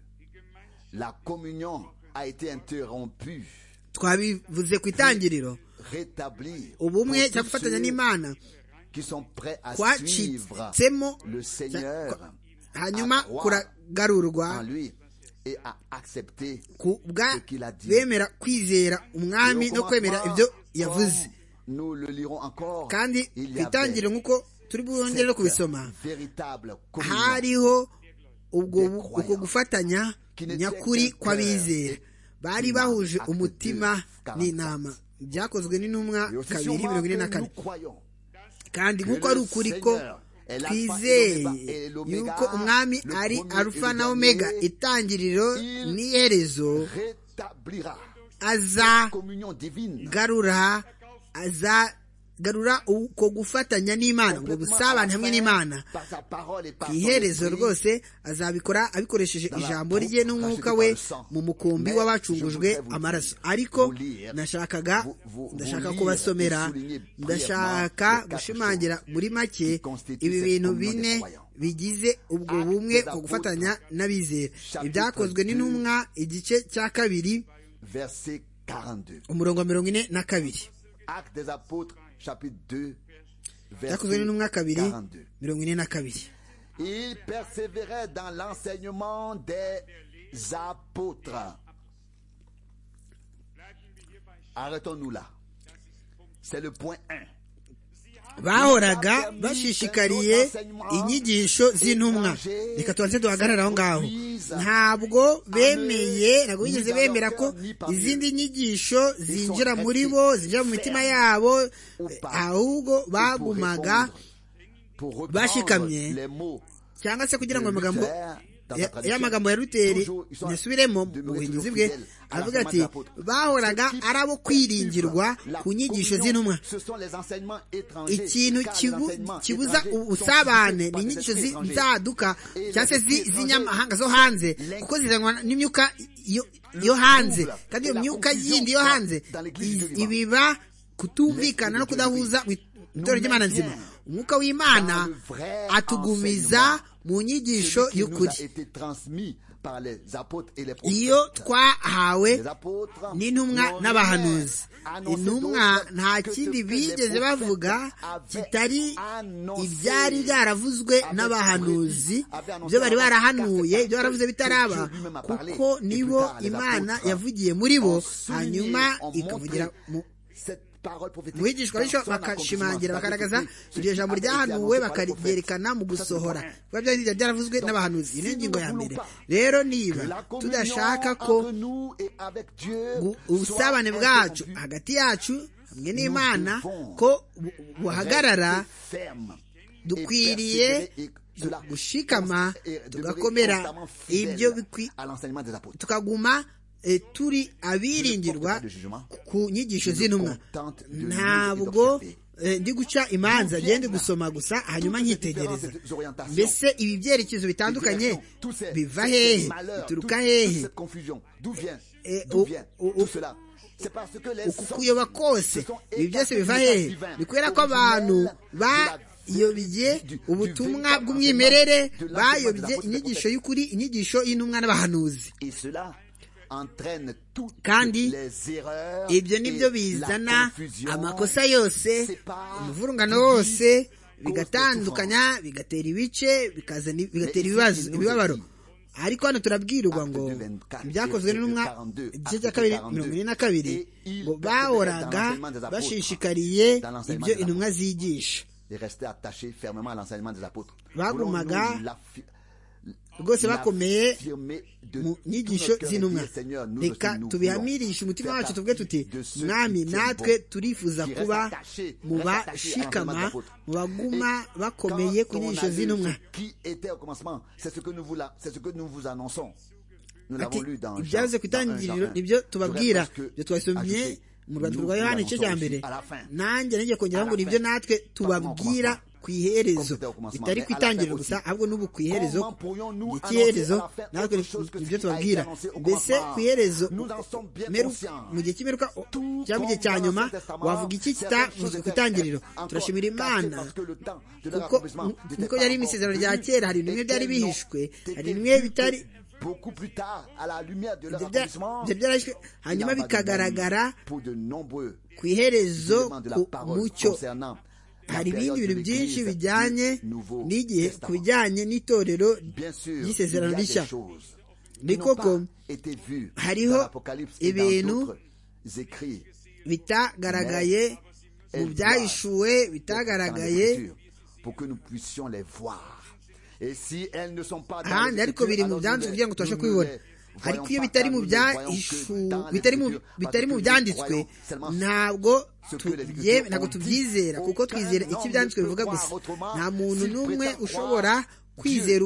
La communion a été interrompue, twabivuze ku itangiriro rétablie. ubumwe pour cyo tous gufatanya ceux n'imana qui sont prêts à suivre kwacitsemo le Seigneur cya- hanyuma à croire en kuragarurwa lui et à accepter ku bwa ce qu'il a dit. bemera kwizera Et umwami au no kwemera commencement, ibyo yavuze comme Nous le lirons encore. kandi il ku y avait itangiriro nk'uko turi bwongere no kubisoma cette véritable communion hariho ubwo Des croyants. uko gufatanya Qui n'était nyakuri qu'un kw'abizera cœur bari une bahuje âme. Acte umutima deux, n'inama byakozwe n'intumwa Et aussi kabiri sûrement mirongo ine na que nous kane croyons kandi nk'uko Que ari le ukuri Seigneur ko est l'alpha twizeye et l'oméga, yuko umwami le ari premier arufa et le na omega dernier. itangiriro Il n'iherezo rétablira azagarura communion divine azagarura uko gufatanya n'imana ubwo complètement busabane à hamwe faire n'imana par sa parole et par ku son iherezo esprit. rwose azabikora abikoresheje Dans la ijambo peau, rye n'umwuka racheté we par le sang. mu mukumbi Mais w'abacungujwe je voudrais vous amaraso dire, ariko vous lire, nashakaga vous- vous- ndashaka vous lire kubasomera et souligner brièvement ndashaka les quatre gushimangira muri qui make constituent ibi cette bintu communion des bine croyants. bigize ubwo Actes bumwe des ku gufatanya n'abizera chapitre ibyakozwe n'intumwa igice cya kabiri Verset 42. umurongo wa mirongo ine na kabiri Actes des apôtres, chapitre 2, byakozwe verset n'intumwa kabiri 42. mirongo ine na kabiri Il persévérait dans l'enseignement des apôtres. Arrêtons-nous là. C'est le point 1. bahoraga bashishikariye inyigisho z'intumwa reka tubanze duhagarare aho ngaho ntabwo bemeye ntabwo bigeze bemera ko izindi nyigisho zinjira muri bo zinjira mu mitima yabo ahubwo bagumaga Pour reprendre Bashikamye. les mots cyangwa se kugira de ngo amagambo Luther dans sa ya- traduction. y'amagambo ya luteri Toujours, ils sont- ntiyasubiremo mu demeurez buhinduzi toujours bwe fidèles à la avuga commande ati des apôtres. bahoraga Ceux qui ari abo kwiringirwa La ku nyigisho communion, z'intumwa ce sont les enseignements étrangers, ikintu car les kibu- enseignements kibuza étrangers sont ubusabane suscités ni par des inyigisho esprits zi- étrangers. nzaduka Et cyangwa se les zi- esprits z'inyamahanga zo étrangers hanze les- kuko zirangwa n'imyuka yo- yo hanze trouble kandi et iyo la myuka confusion yindi yo dans- hanze dans l'église iz- du vivant. ibiba kutumvikana L'esprit no de Dieu kudahuza mu itorero nous ry'imana maintient nzima umwuka w'imana dans le vrai atugumiza enseignement. mu nyigisho Celui qui nous a y'ukuri été transmis par les apôtres et les iyo prophètes. twahawe Les apôtres n'intumwa n'ont n'abahanuzi annoncé intumwa d'autres nta que ce kindi que bigeze les bavuga prophètes kitari avaient annoncé. ibyari byaravuzwe Avaient n'abahanuzi prédit, avaient ibyo bari annoncé barahanuye car c'est ibyo baravuze eux que bitaraba Dieu lui-même a parlé. kuko Et nibo plus tard, les imana apôtres yavugiye muri bo ont souligné, hanyuma ont ikavugira montré mu cette parole prophétique mu bigishwa dans bityo son accomplissement. bakashimangira bakagaragaza Ce qui iryo jambo avait été ryahanuwe annoncé par les bakaryerekana mu prophètes. Ça, c'est le gusohora point un. biba byari byaravuze n'abahanuzi iyi niyo ngingo ya mbere rero niba Que la communion tudashaka ko entre nous et avec Dieu gu- soit ubusabane bwacu interrompue, hagati yacu hamwe n'imana devons ko bu- buhagarara reste ferme et dukwiriye persévérer et cela gushikama const- et demeurer tugakomera constamment fidèle ibyo bikwi- à l'enseignement des apôtres. tukaguma eh, turi abiringirwa ku nyigisho z'intumwa ntabwo eh, ndi guca imanza ngende gusoma gusa hanyuma nkitegereza mbese ibi byerekezo bitandukanye Tout ces- biva ces hehe malheurs, bituruka tout- toute hehe cette confusion, d'où vient- Et d'où au- vient au- tout au- cela? C'est parce que les uku kuyoba kose ibi byose biva hehe ni kubera ko abantu bayobye ubutumwa bw'umwimerere bayobye inyigisho y'ukuri inyigisho y'intumwa n'abahanuzi Et cela entraîne toutes Kandi les erreurs ibyo ni byo et la bizana confusion. amakosa yose C'est pas umuvurungano divise wose cause de bigatandukanya bigatera ibice bikazana Mais bigatera ici, ibibazo il nous ibibabaro dit, ariko hano turabwirwa ngo ibyakozwe n'intumwa igice cya kabiri mirongo ine na kabiri ngo bahoraga bashishikariye ibyo intumwa zigisha bagumaga rwose bakomeye mu nyigisho z'intumwa reka tubihamirishe umutima wacu tuvuge tuti mwami natwe turifuza kuba mu bashikama mu baguma bakomeye ku nyigisho z'intumwa ibyavuze ku itangiriro nibyo tubabwira ibyo twasomye mu rwandiko rwa yohani igice cya mbere nanjye nijya kongeraho ngo nibyo natwe tubabwira ku iherezo bitari ku itangiriro gusa ahubwo n'ubu ku iherezo iherezo natwe nibyo tubabwira mbese ku iherezo mu gihe cy'imperuka cyangwa igihe cya nyuma wavuga iki kitavuzwe ku itangiriro turashimira imana kuko niko yari imisezerano rya kera hari bimwe byari bihishwe hari bimwe bitari beaucoup plus tard à la lumière de leur byarashwe hanyuma bikagaragara pour de nombreux ku iherezo éléments de la ku parole mucyo concernant hari ibindi bintu byinshi l'Église bijyanye du Nouveau n'igihe ku Testament. bijyanye n'itorero Bien sûr, il y ry'isezerano a des rishya choses ni qui n'ont koko pas été vues hariho dans l'Apocalypse et dans ibintu d'autres écrits. bitagaragaye mu byahishuwe bitagaragaye pour que nous puissions les voir. Et si elles ne sont pas dans ahandi les ariko biri mu Écritures, byanditswe alors kugira ngo tubashe nous ne les kubibona ariko iyo voyons pas, bitari mu nous ne voyons que byahishu dans les bitari mu Écritures, bitari mu parce que byanditswe nous voyons seulement ntabwo ce que les tubye Écritures ntabwo ont dit. tubyizera kuko Aucun twizera homme icyo ne ibyanditswe peut bivuga croire gusa autrement, nta muntu s'il n'umwe prétend ushobora croire kwizera Dieu,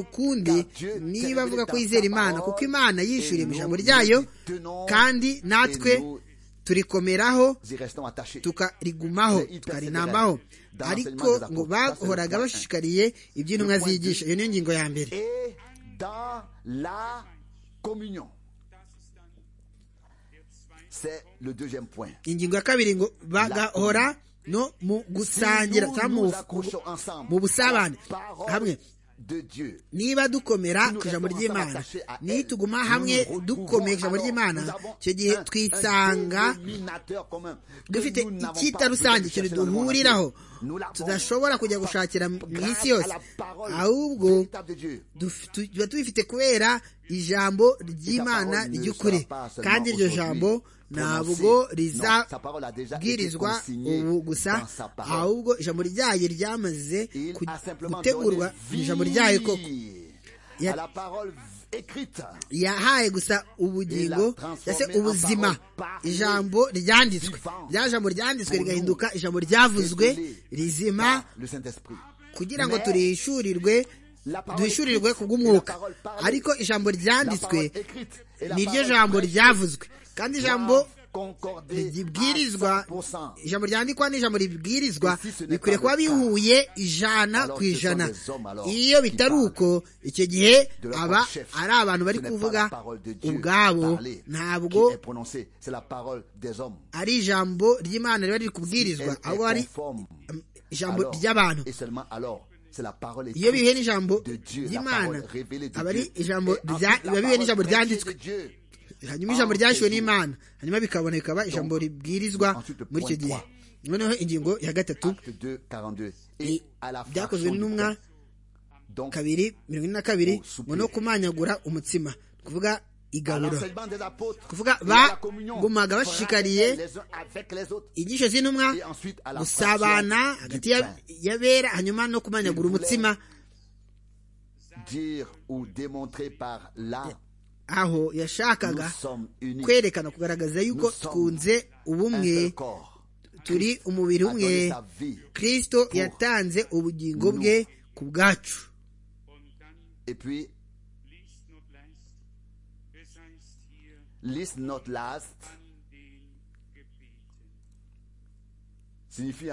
car ukundi Dieu niba s'est avuga révélé ko dans yizera sa imana parole, kuko imana et yishyuriye nous mu nous ijambo ryayo tenons, kandi et natwe nous turikomeraho Nous y restons attachés. tukarigumaho Perseverance. tukarinambaho Dans ariko l'enseignement des ngo apôtres. Ça, c'est bahoraga le point bashishikariye iby'intumwa Le point zigisha iyo niyo ngingo ya mbere Et dans la communion. C'est le deuxième point. ingingo ya kabiri ngo bagahora no mu gusangira nous cyangwa mu- nous accrochons ensemble mu busabane à la parole hamwe de Dieu. niba dukomera ku ijambo ry'imana nituguma hamwe dukomeye ku ijambo ry'imana icyo gihe twisanga dufite icyita rusange ikintu duhuriraho tudashobora kujya gushakira mu isi yose ahubwo duf- tu- tuba tubifite kubera ijambo ry'imana ry'ukuri kandi iryo jambo ntabwo rizabwirizwa ubu gusa ahubwo ijambo ryayo ryamaze ku- gutegurwa mu ijambo ryayo koko Ya- ya parole écrite yahaye gusa ubugingo cyangwa se ubuzima ijambo ryanditswe rya jambo ryanditswe rigahinduka ijambo ryavuzwe rizima par le Saint-Esprit. kugira ngo turishyurirwe duhishurirwe ku bw'umwuka ariko ijambo ryanditswe ni ryo jambo ryavuzwe kandi ijambo ribwirizwa ijambo ryandikwa n'ijambo ribwirizwa bikwiriye kuba bihuye ijana ku ijana iyo bitari uko icyo gihe aba ari abantu bari kuvuga ubwabo ntabwo ari ijambo ry'imana riba riri kubwirizwa ahubwo ari ijambo ry'abantu iyo bihuye n'ijambo ry'imana aba ari ijambo rya- biba bihuye n'ijambo ryanditswe hanyuma ijambo ryashyuwe n'imana hanyuma bikabona bikaba ijambo ribwirizwa muri icyo gihe noneho ingingo ya gatatu ni byakozwe n'intumwa kabiri mirongo ine na kabiri ngo no kumanyagura umutsima kuvuga igaburo kuvuga bagumaga bashishikariye inyigisho z'intumwa gusabana hagati ya- y'abera hanyuma no kumanyagura umutsima dire ou démontrer par là aho yashakaga nous sommes unis kwerekana kugaragaza yuko twiunze un seul ubumwe corps turi umubiri a umwe donné sa vie kirisito yatanze ubugingo bwe ku bwacu et puis list not last signifie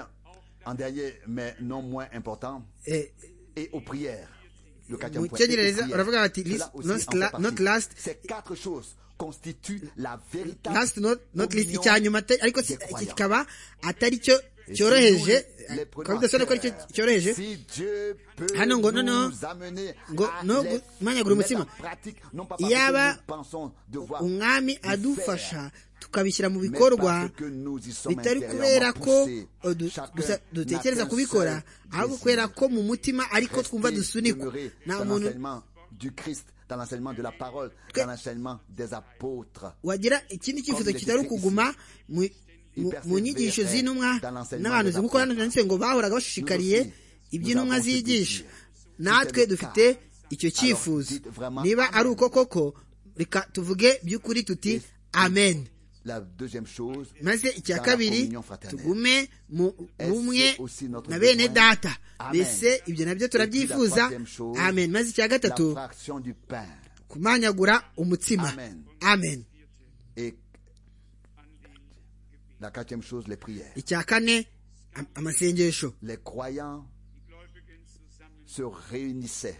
en dernier mais non moins important Eh, et aux prières le Mu quatrième point cyongereza et aux baravuga prières. bati, Cela list- aussi not en fait la- partie. not last. ces quatre choses constituent la véritable last not, not least communion icya nyuma atari- ariko si- des croyants. kikaba atari cyo cyoroheje Les ukaba udasobanura ko ari cyo prenons à cœur. cyoroheje Si Dieu peut Hano ngo noneho nous amener ngo à no les kumanyagura mettre umutsima. en pratique, non pas Iyaba parce que nous pensons devoir umwami le faire, adufasha tukabishyira mu mais bikorwa parce que nous y sommes bitari intérieurement kubera ko poussés. eh, du- Chacun gusa dutekereza n'a qu'un kubikora seul ahubwo désir. kubera ko mu mutima ariko Rester twumva dusunikwa demeuré nta dans muntu l'enseignement du Christ dans l'enseignement de la parole, dans l'enseignement des apôtres. wagira ikindi cyifuzo kitari ukuguma mu- mu- mu nyigisho z'intumwa n'abantu nk'uko hano byanditse ngo bahoraga bashishikariye iby'intumwa zigisha natwe dufite icyo cyifuzo niba ari uko koko reka tuvuge by'ukuri tuti amen La deuxième chose, maze icya dans la kabiri communion fraternelle. tugume mu bumwe na bene data mbese ibyo nabyo turabyifuza amen maze icya La gatatu fraction du pain. kumanyagura umutsima amen Et la quatrième chose, les prières. icya kane am- amasengesho Les croyants se réunissaient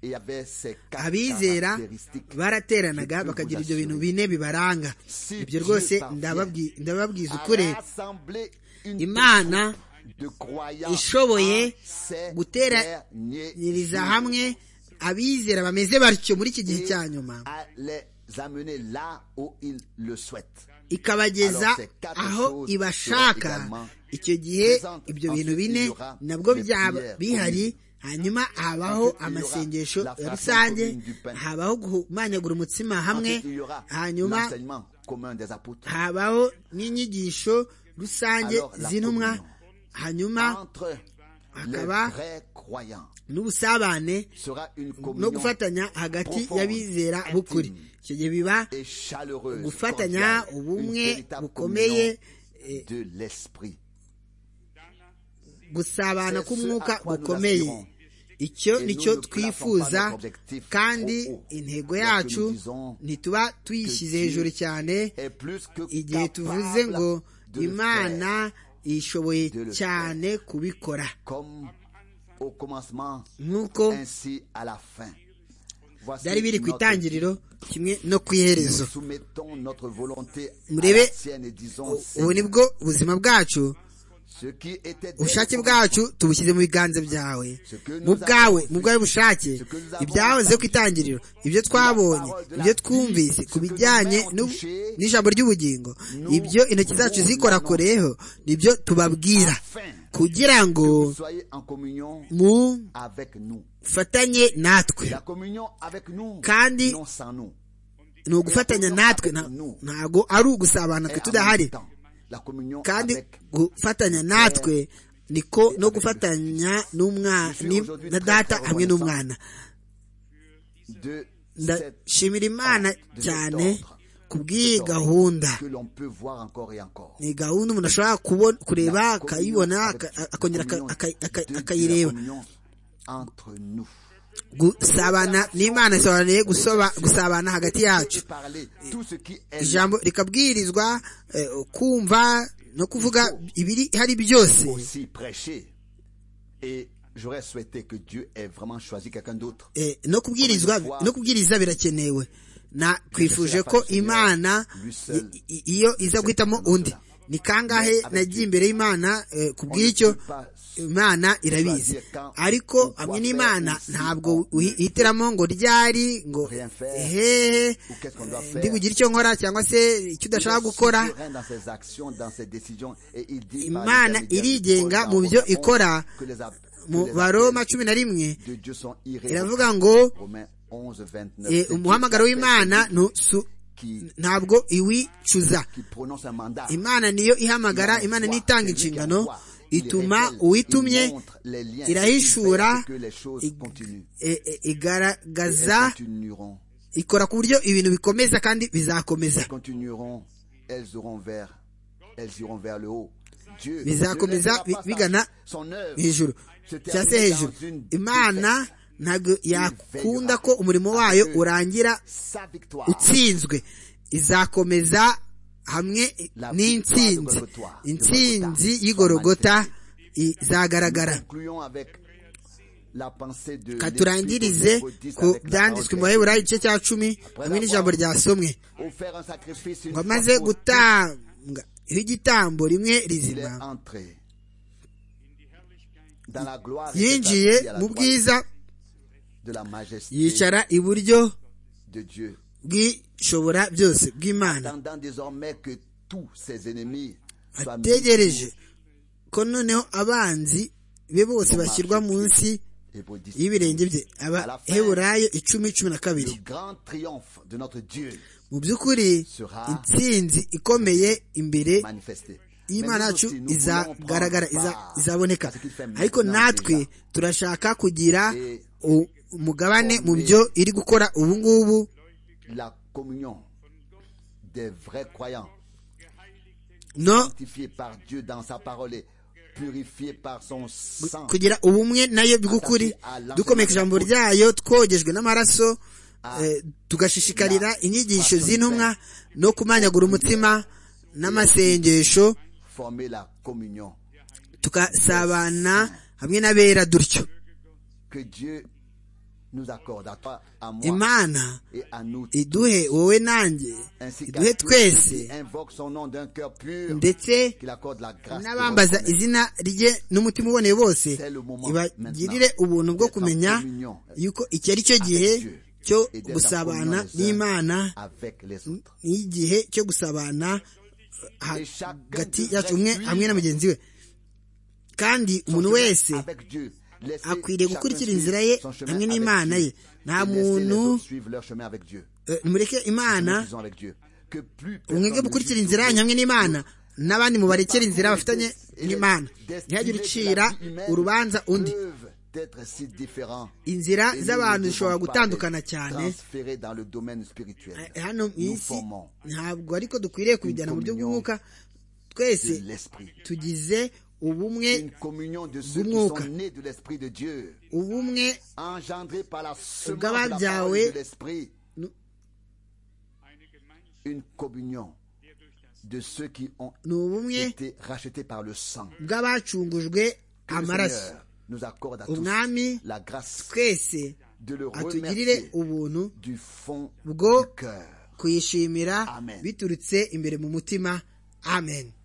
et avaient ces quatre abizera caractéristiques. barateranaga bakagira ibyo bintu bine bibaranga ibyo rwose ndababwi- ndababwiza ukuri Rassembler une imana troupe de croyants ishoboye à ces derniers guteranyiriza jours hamwe abizera bameze batyo muri iki gihe et cya nyuma à les amener là où ils le souhaitent. ikabageza Alors, ces quatre aho choses ibashaka seront également icyo gihe présentes. ibyo bintu Ensuite, bine il y aura nabwo les byaba prières bihari communes. hanyuma habaho Ensuite, il y aura amasengesho la ya fraction rusange commune du pain. habaho guhumanyagura umutsima hamwe Ensuite, il y aura hanyuma l'enseignement commun des apôtres. habaho n'inyigisho rusange Alors, la z'intumwa communion. hanyuma Entre les Akaba- vrais croyants n'ubusabane sera une no communion gufatanya hagati profonde, y'abizera b'ukuri intime icyo gihe biba et chaleureuse. gufatanya cordiale, ubumwe une véritable bukomeye communion de l'esprit. gusabana C'est ce k'umwuka à quoi nous gukomeye aspirons. icyo Et nicyo nous ne plaçons twifuza pas notre objectif kandi trop haut. intego Lorsque yacu nous disons ntituba tuyishyize que hejuru Dieu cyane Et plus que igihe capable tuvuze ngo de le imana faire, ishoboye de le cyane kubikora comme au commencement, nk'uko ainsi à la fin. Voici byari biri ku notre itangiriro kimwe no ku iherezo Soumettons notre volonté à Murebe, la sienne et disons ubu ni Seigneur, bwo ubuzima bwacu ce qui était dès ubushake le bwacu commencement, tubushyize mu biganza byawe mu bwawe mu bwawe bushake ibyahoze ku itangiriro ibyo twabonye ibyo twumvise ku bijyanye n'u- n'ijambo ry'ubugingo ibyo intoki zacu zikorakoreyeho nibyo tubabwira kugira ngo vous soyez en communion mufatanye avec nous. natwe La communion avec nous, Kandi- non sans nous. ni ugufatanya natwe nta- ntago ari ugusabana twe Et en tudahari même temps, la communion kandi avec gufatanya natwe niko no gufatanya n'umwana na data hamwe n'umwana de cette ndashimira imana cyane ku bw'iyi gahunda que l'on peut voir encore et encore. ni gahunda umuntu ashobora kubona kureba akayibona aka- akongera aka- aka- aka- akayireba entre nous gusabana n'imana isobanuye gusoba- gusabana hagati yacu et parler tout ce qui est ijambo rikabwirizwa eh, kumva no kuvuga ibiri hari byose aussi prêché et j'aurais souhaité que Dieu ait vraiment choisi quelqu'un d'autre Eh, no kubwirizwa no kubwiriza birakenewe na kwifuje ko imana i- i- iyo iza guhitamo undi ni kangahe nagiye imbere y'imana eh, ku bw'icyo imana irabizi ariko hamwe n'imana ntabwo uhitiramo ngo ryari ngo hehe ndi bugire icyo nkora cyangwa se icyo udashaka gukora dans ses actions dans ses décisions et il dit par imana l'intermédiaire de irigenga Paul mu dans byo Romains ikora que les ap- mu que les baroma appels cumi na rimwe de Dieu sont iravuga ngo Romains 11, 29. eh, C'est umuhamagaro Dieu qui w'imana appelle ntusu- celui qui- ntabwo iwicuza qui prononce un mandat. imana niyo ihamagara imana niyo itanga inshingano ituma uwitumye irahishura i- i- igaragaza ikora ku buryo ibintu bikomeza kandi bizakomeza continueront, elles auront vers, elles iront vers le haut. Dieu Mais ça ne commence laissera à- pas vi- ça. vigana Son œuvre hejuru se termine cyangwa se hejuru dans une imana défaite. ntabwo yakunda ko umurimo wayo urangira Sa victoire. utsinzwe izakomeza hamwe La n'intsinzi victoire de Golgotha. De intsinzi Golgotha. y'igorogota izagaragara Concluons avec la pensée de ka l'Épître turangirize aux Hébreux 10 ku avec la byanditswe parole mu baheburayo igice cya cumi hamwe n'ijambo ryasomwe offert un sacrifice une ngo fois amaze pour gutanga igitambo rimwe Il est rizima entré dans la gloire et yinjiye s'est assis à la mu droite bwiza de la majesté yicara iburyo de Dieu, bw'ishobora byose bw'imana attendant désormais que tous ses ennemis soient mis ategereje ko noneho abanzi be bose bashyirwa munsi y'ibirenge bye abaheburayo icumi cumi na kabiri Le grand triomphe de notre Dieu mu by'ukuri intsinzi ikomeye imbere manifesté. y'imana yacu Mais nous aussi, nous voulons izagaragara prendre iza- part izaboneka à ce qu'il fait maintenant ariko natwe déjà. turashaka kugira Et- u- umugabane mu byo iri gukora ubu ngubu La communion des vrais croyants, no sanctifiés par Dieu dans sa parole et purifiés par son sang. kugira ubumwe nayo by'ukuri dukomeye ku ijambo ryayo twogejwe n'amaraso eh, tugashishikarira inyigisho z'intumwa no kumanyagura umutima n'amasengesho Former la communion tugasabana hamwe n'abera dutyo que Dieu nous accorde à toi, à moi imana et à nous. iduhe wowe nanjye Ainsi qu'à iduhe tous qui twese invoque son nom d'un cœur pur, ndetse qu'il accorde la grâce. de n'abambaza reconnaître. izina rye n'umutima uboneye bose C'est le moment ibagirire maintenant ubuntu bwo d'être en kumenya communion yuko iki ari cyo gihe avec Dieu cyo et d'être en gusabana communion les uns n'imana avec les autres. n'igihe cyo gusabana hagati yacu umwe hamwe na mugenzi we kandi umuntu wese akwiriye gukurikira inzira ye hamwe n'imana ye nta muntu eh, mureke imana umwige gukurikira inzira yanyu hamwe n'imana n'abandi mubarekera inzira bafitanye n'imana ntihagire ucira urubanza undi inzira z'abantu zishobora gutandukana cyane Eh, hano mu isi ntabwo ariko dukwiriye kubijyana mu buryo bw'umwuka twese tugize ubumwe bw'umwuka ubumwe bw'ababyawe nu- une communion de ceux qui ont ni ubumwe été rachetés par le sang. bw'abacungujwe Que le amaraso Seigneur nous accorde à tous umwami la grâce twese de le atugirire remercier ubuntu du fond bwo du cœur. kuyishimira Amen. biturutse imbere mu mutima amen